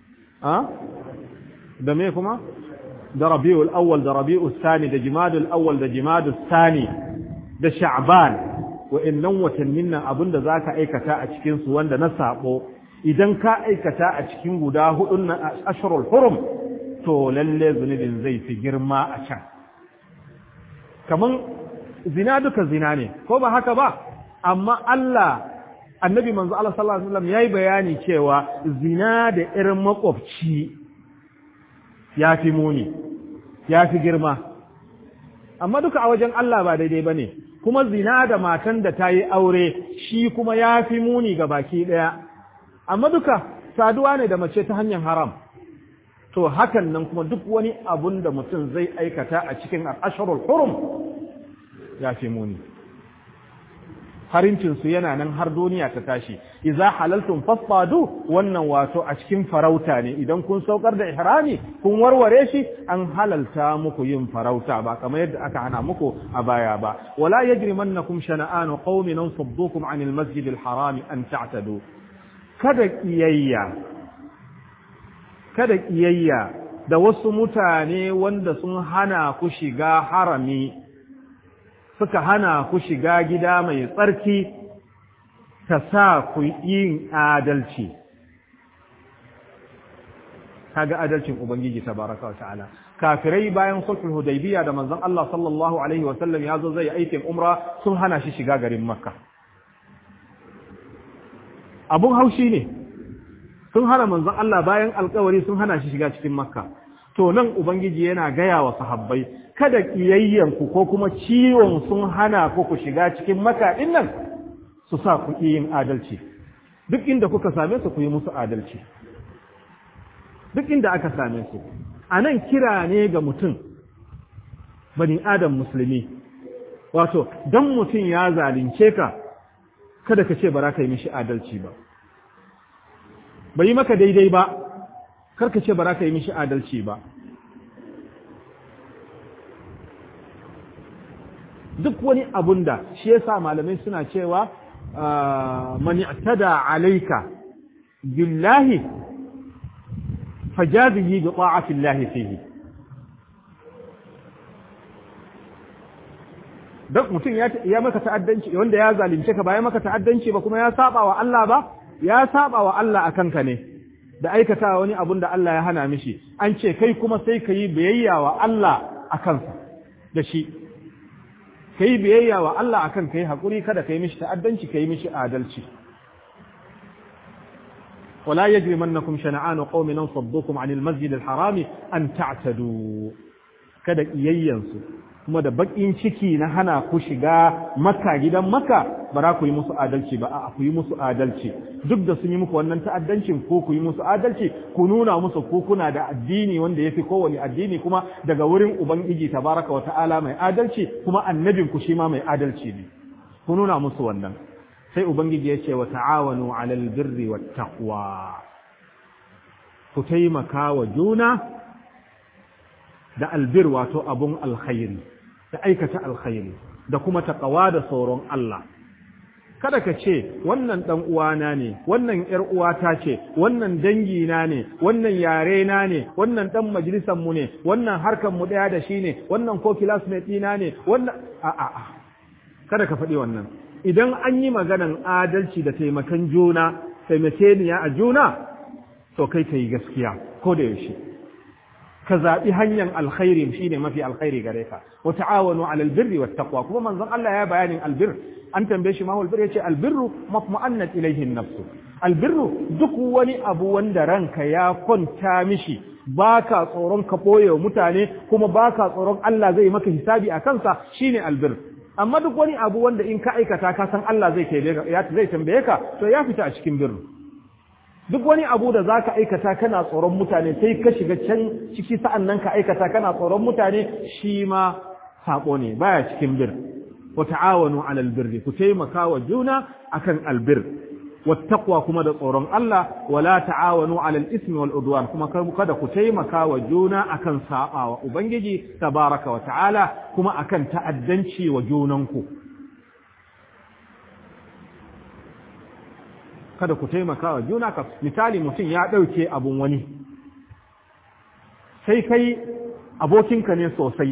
da me kuma da rabi'ul awwal da rabi'ul sani da jimadul awwal da jimadul sani da sha'ban wa'annan watannin nan abinda za ka aikata a cikinsu wanda na sabo idan ka aikata a cikin guda hudun na ashkurul hurum to lalle zunubin zai fi girma a can kaman zina duka zina ne ko ba haka ba amma Allah annabi manzo Allah sallallahu alaihi wasallam yayi bayani cewa zina da irin makwabci ya fi muni ya fi girma amma duka a wajen Allah ba daidai bane kuma zina da matan da ta yi aure shi kuma ya fi muni ga baki ɗaya amma duka saduwa ne da mace ta hanyar haram to hakan nan kuma duk wani abun da mutum zai aikata a cikin al'asharul hurum ya fi muni harincinsu yana nan har duniya ta tashi iza halaltum fasfadu wannan wato a cikin farauta ne idan kun saukar da ihrami kun warware shi an halalta muku yin farauta ba kamar yadda aka hana muku a baya ba wala yajrimannakum shana'anu qaumin saddukum 'anil masjidil harami an ta'tadu kada kiyayya kada ƙiyayya da wasu mutane wanda sun hana ku shiga harami suka hana ku shiga gida mai tsarki ta sa ku yin adalci kaga adalcin ubangiji tabaraka wa ta'ala kafirai bayan sulhul hudaybiya da manzon Allah sallallahu alaihi wa sallam ya zo zai aikin umra sun hana shi shiga garin makka abun haushi ne sun hana manzon Allah bayan alkawari sun hana shi shiga cikin makka to nan ubangiji yana gaya wa sahabbai kada kiyayyanku ko kuma ciwon sun hana ku ku shiga cikin makka din nan su sa ku yin adalci duk inda kuka same su ku yi musu adalci duk inda aka same su a nan kira ne ga mutum bani adam musulmi wato dan mutum ya zalunce ka kada ka ce ba za ka yi mishi adalci ba bai yi maka daidai ba karka ce ba za ka yi mishi adalci ba duk wani abun da shi yasa malamai suna cewa man i'tada alayka billahi fajazihi bi ta'ati llahi fihi duk mutum ya maka ta'addanci wanda ya zalunce ka ba ya maka ta'addanci ba kuma ya saba wa Allah ba ya saba wa Allah a kanka ne da aikata wani abun da Allah ya hana mishi an ce kai kuma sai ka yi biyayya wa Allah a kansa da shi ka yi biyayya wa Allah a kan ka yi haƙuri kada ka yi mishi ta'addanci ka yi mishi adalci ولا يجرمنكم شنعان قوم صدوكم عن المسجد الحرام أن تعتدوا kada iyayyansu kuma da bakin ciki na hana ku shiga makka gidan makka ba za ku yi musu adalci ba a ku yi musu adalci duk da sun yi muku wannan ta'addancin ko ku yi musu adalci ku nuna musu ko kuna da addini wanda yafi kowane addini kuma daga wurin ubangiji tabaraka wa ta'ala mai adalci kuma annabin ku shi ma mai adalci ne ku nuna musu wannan sai ubangiji ya ce wa ta'awanu 'alal birri wat taqwa ku taimaka wa juna da albir wato abun alkhairi da aikata alkhairi da kuma taqwa da tsoron Allah kada ka ce wannan dan uwana ne wannan yar uwata ce wannan dangi na ne wannan yare na ne wannan dan majalisar mu ne wannan harkan mu daya da shi ne wannan ko classmate ɗina ne wannan a a a kada ka faɗi wannan idan an yi maganan adalci da taimakan juna taimakeniya a juna to kai ka yi gaskiya ko da yaushe ka zaɓi hanyar alkhairi shine mafi alkhairi gare ka wa ta'awanu 'alal birri wat taqwa kuma manzon Allah ya bayanin albir an tambaye shi ma wal birri yace albirru matma'annat ilayhi an-nafs albirru duk wani abu wanda ranka ya kwanta mishi baka tsoron ka boye mutane kuma baka tsoron Allah zai maka hisabi a kansa shine albir amma duk wani abu wanda in ka aikata ka san Allah zai zai tambaye ka to ya fita a cikin birru duk wani abu da za ka aikata kana tsoron mutane sai ka shiga can ciki sa'an nan ka aikata kana tsoron mutane shi ma saƙo ne baya cikin bir wa ta'awanu alal birri ku taimaka wa juna akan albir wattaqwa kuma da tsoron Allah wala ta'awanu alal ismi wal udwan kuma kada ku taimaka wa juna akan sabawa ubangiji tabaraka wa ta'ala kuma akan ta'addanci wa junanku kada ku taimaka wa juna ka misali mutum ya ɗauke abun wani sai kai abokinka ne sosai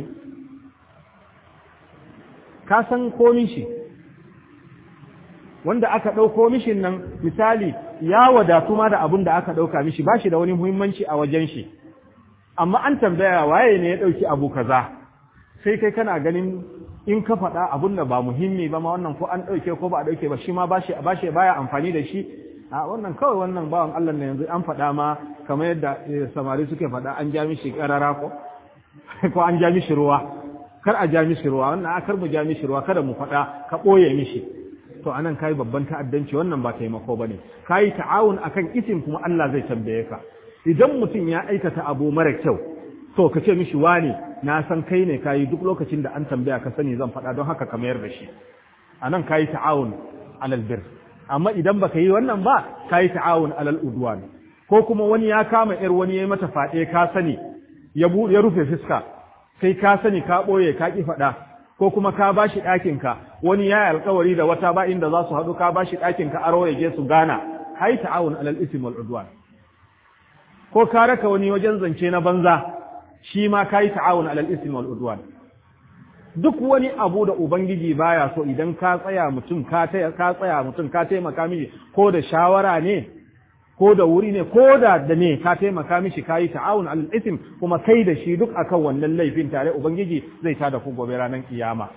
ka san komin shi wanda aka ɗauko mishin nan misali ya wadatu ma da abun da aka ɗauka mishi ba shi da wani muhimmanci a wajen shi amma an tambaya waye ne ya ɗauki abu kaza sai kai kana ganin in ka faɗa abun da ba muhimmi ba ma wannan ko an ɗauke ko ba a ɗauke ba shi ma ba shi baya amfani da shi a wannan kawai wannan bawan Allah ne yanzu an faɗa ma kamar yadda samari suke faɗa an ja mishi ƙarara ko ko an ja mishi ruwa kar a ja mishi ruwa wannan a kar mu ja mishi ruwa kada mu faɗa ka ɓoye mishi to anan kai babban ta'addanci wannan ba taimako bane kai ta'awun akan isim kuma Allah zai tambaye ka idan mutum ya aikata abu mara kyau to ka ce mishi wani na san kai ne kayi duk lokacin da an tambaya ka sani zan faɗa don haka ka mayar da shi anan kai ta'awun alal bir amma idan baka yi wannan ba kai ta'awun alal udwan ko kuma wani ya kama yar wani ya mata faɗe ka sani ya ya rufe fiska sai ka sani ka ɓoye ka ƙi faɗa ko kuma ka ba shi ɗakinka wani ya yi alkawari da wata ba inda za su haɗu ka ba shi ɗakinka aro ya je su gana hai ta'awun alal ism wal udwan ko ka raka wani wajen zance na banza shi ma ka yi ta'awun alal ism wal udwan duk wani abu da ubangiji baya so idan ka tsaya mutum ka ka tsaya mutum ka taimaka miji ko da shawara ne ko da wuri ne ko da da ne ka taimaka mishi ka yi ta'awun alal ism kuma kai da shi duk akan wannan laifin tare ubangiji zai ta da ku gobe ranar kiyama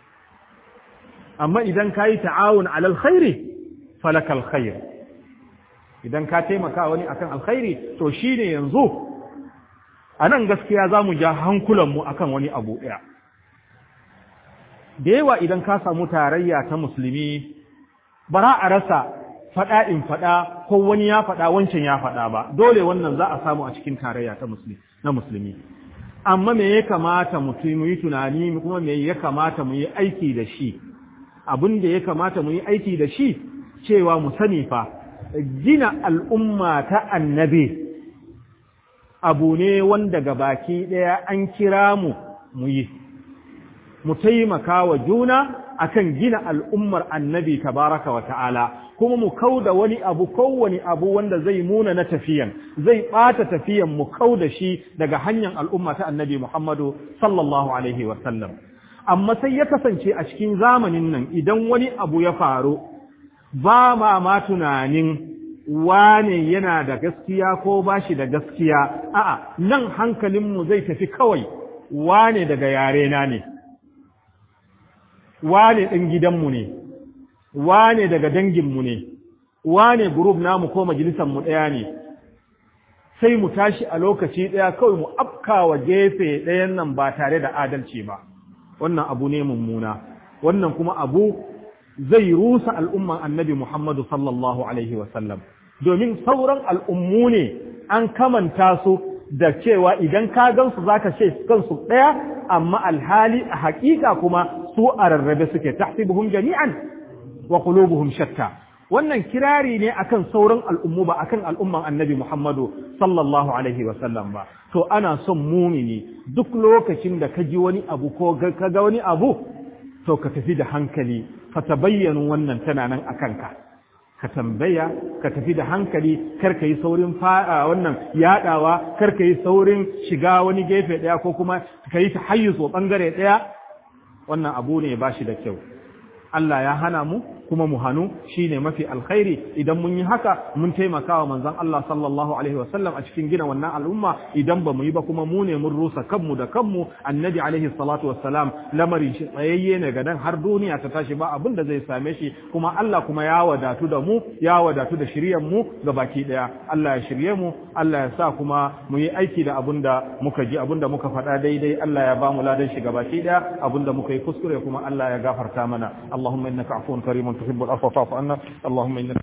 amma idan ka yi ta'awun alal khairi falakal khair idan ka taimaka wani akan alkhairi to shine yanzu a nan gaskiya za mu ja hankulanmu akan wani abu ɗaya da yawa idan ka samu tarayya ta musulmi bara a rasa faɗa in faɗa ko wani ya faɗa wancan ya faɗa ba dole wannan za a samu a cikin tarayya ta musulmi na musulmi amma me ya kamata mu yi tunani kuma me ya kamata mu yi aiki da shi abin da ya kamata mu yi aiki da shi cewa mu sani fa gina al'umma ta annabi abu ne wanda baki ɗaya an kira mu mu yi mu taimaka wa juna akan gina al'ummar annabi tabaraka wa ta'ala kuma mu kauda wani abu kowane abu wanda zai muna na tafiyan zai ɓata tafiyan mu kauda shi daga hanyar al'umma ta annabi Muhammadu sallallahu alaihi wa sallam amma sai ya kasance a cikin zamanin nan idan wani abu ya faru ba ma ma tunanin wane yana da gaskiya ko ba shi da gaskiya a'a nan hankalinmu zai tafi kawai wane daga yarena ne wane ɗin gidanmu ne wane daga danginmu ne wane gurub namu ko majalisanmu ɗaya ne sai mu tashi a lokaci ɗaya kawai mu afkawa gefe ɗayan nan ba tare da adalci ba wannan abu ne mummuna wannan kuma abu zai rusa al'umman annabi Muhammadu sallallahu alaihi wasallam domin sauran al'ummu ne an kamanta su da cewa idan ka gansu zaka ce kansu ɗaya amma alhali a haƙiƙa kuma su a rarrabe suke tahsibuhum jami'an wa qulubuhum shatta wannan kirari ne akan sauran al'ummu ba akan al'umman annabi Muhammadu sallallahu alaihi wa sallam ba to ana son mumini duk lokacin da ka ji wani abu ko ka ga wani abu to ka tafi da hankali fa tabayyanu wannan tana nan akan ka ka tambaya ka tafi da hankali kar ka yi saurin fara wannan yadawa kar ka yi saurin shiga wani gefe daya ko kuma ka yi tahayyus wa bangare daya wannan abu ne ba shi da kyau Allah ya hana mu kuma mu hanu shine mafi alkhairi idan mun yi haka mun taimaka wa manzon Allah sallallahu alaihi wasallam a cikin gina wannan al'umma idan ba mu yi ba kuma mu ne mun rusa kanmu da kanmu annabi alaihi salatu wassalam lamarin shi tsayayye ne ga dan har duniya ta tashi ba abin da zai same shi kuma Allah kuma ya wadatu da mu ya wadatu da shiryan mu ga baki daya Allah ya shirye mu Allah ya sa kuma mu yi aiki da abin da muka ji abin da muka faɗa daidai Allah ya ba mu ladan shi ga baki daya abin da muka yi kuskure kuma Allah ya gafarta mana اللهم إنك عفو كريم تحب العفو فاعف عنا اللهم إنك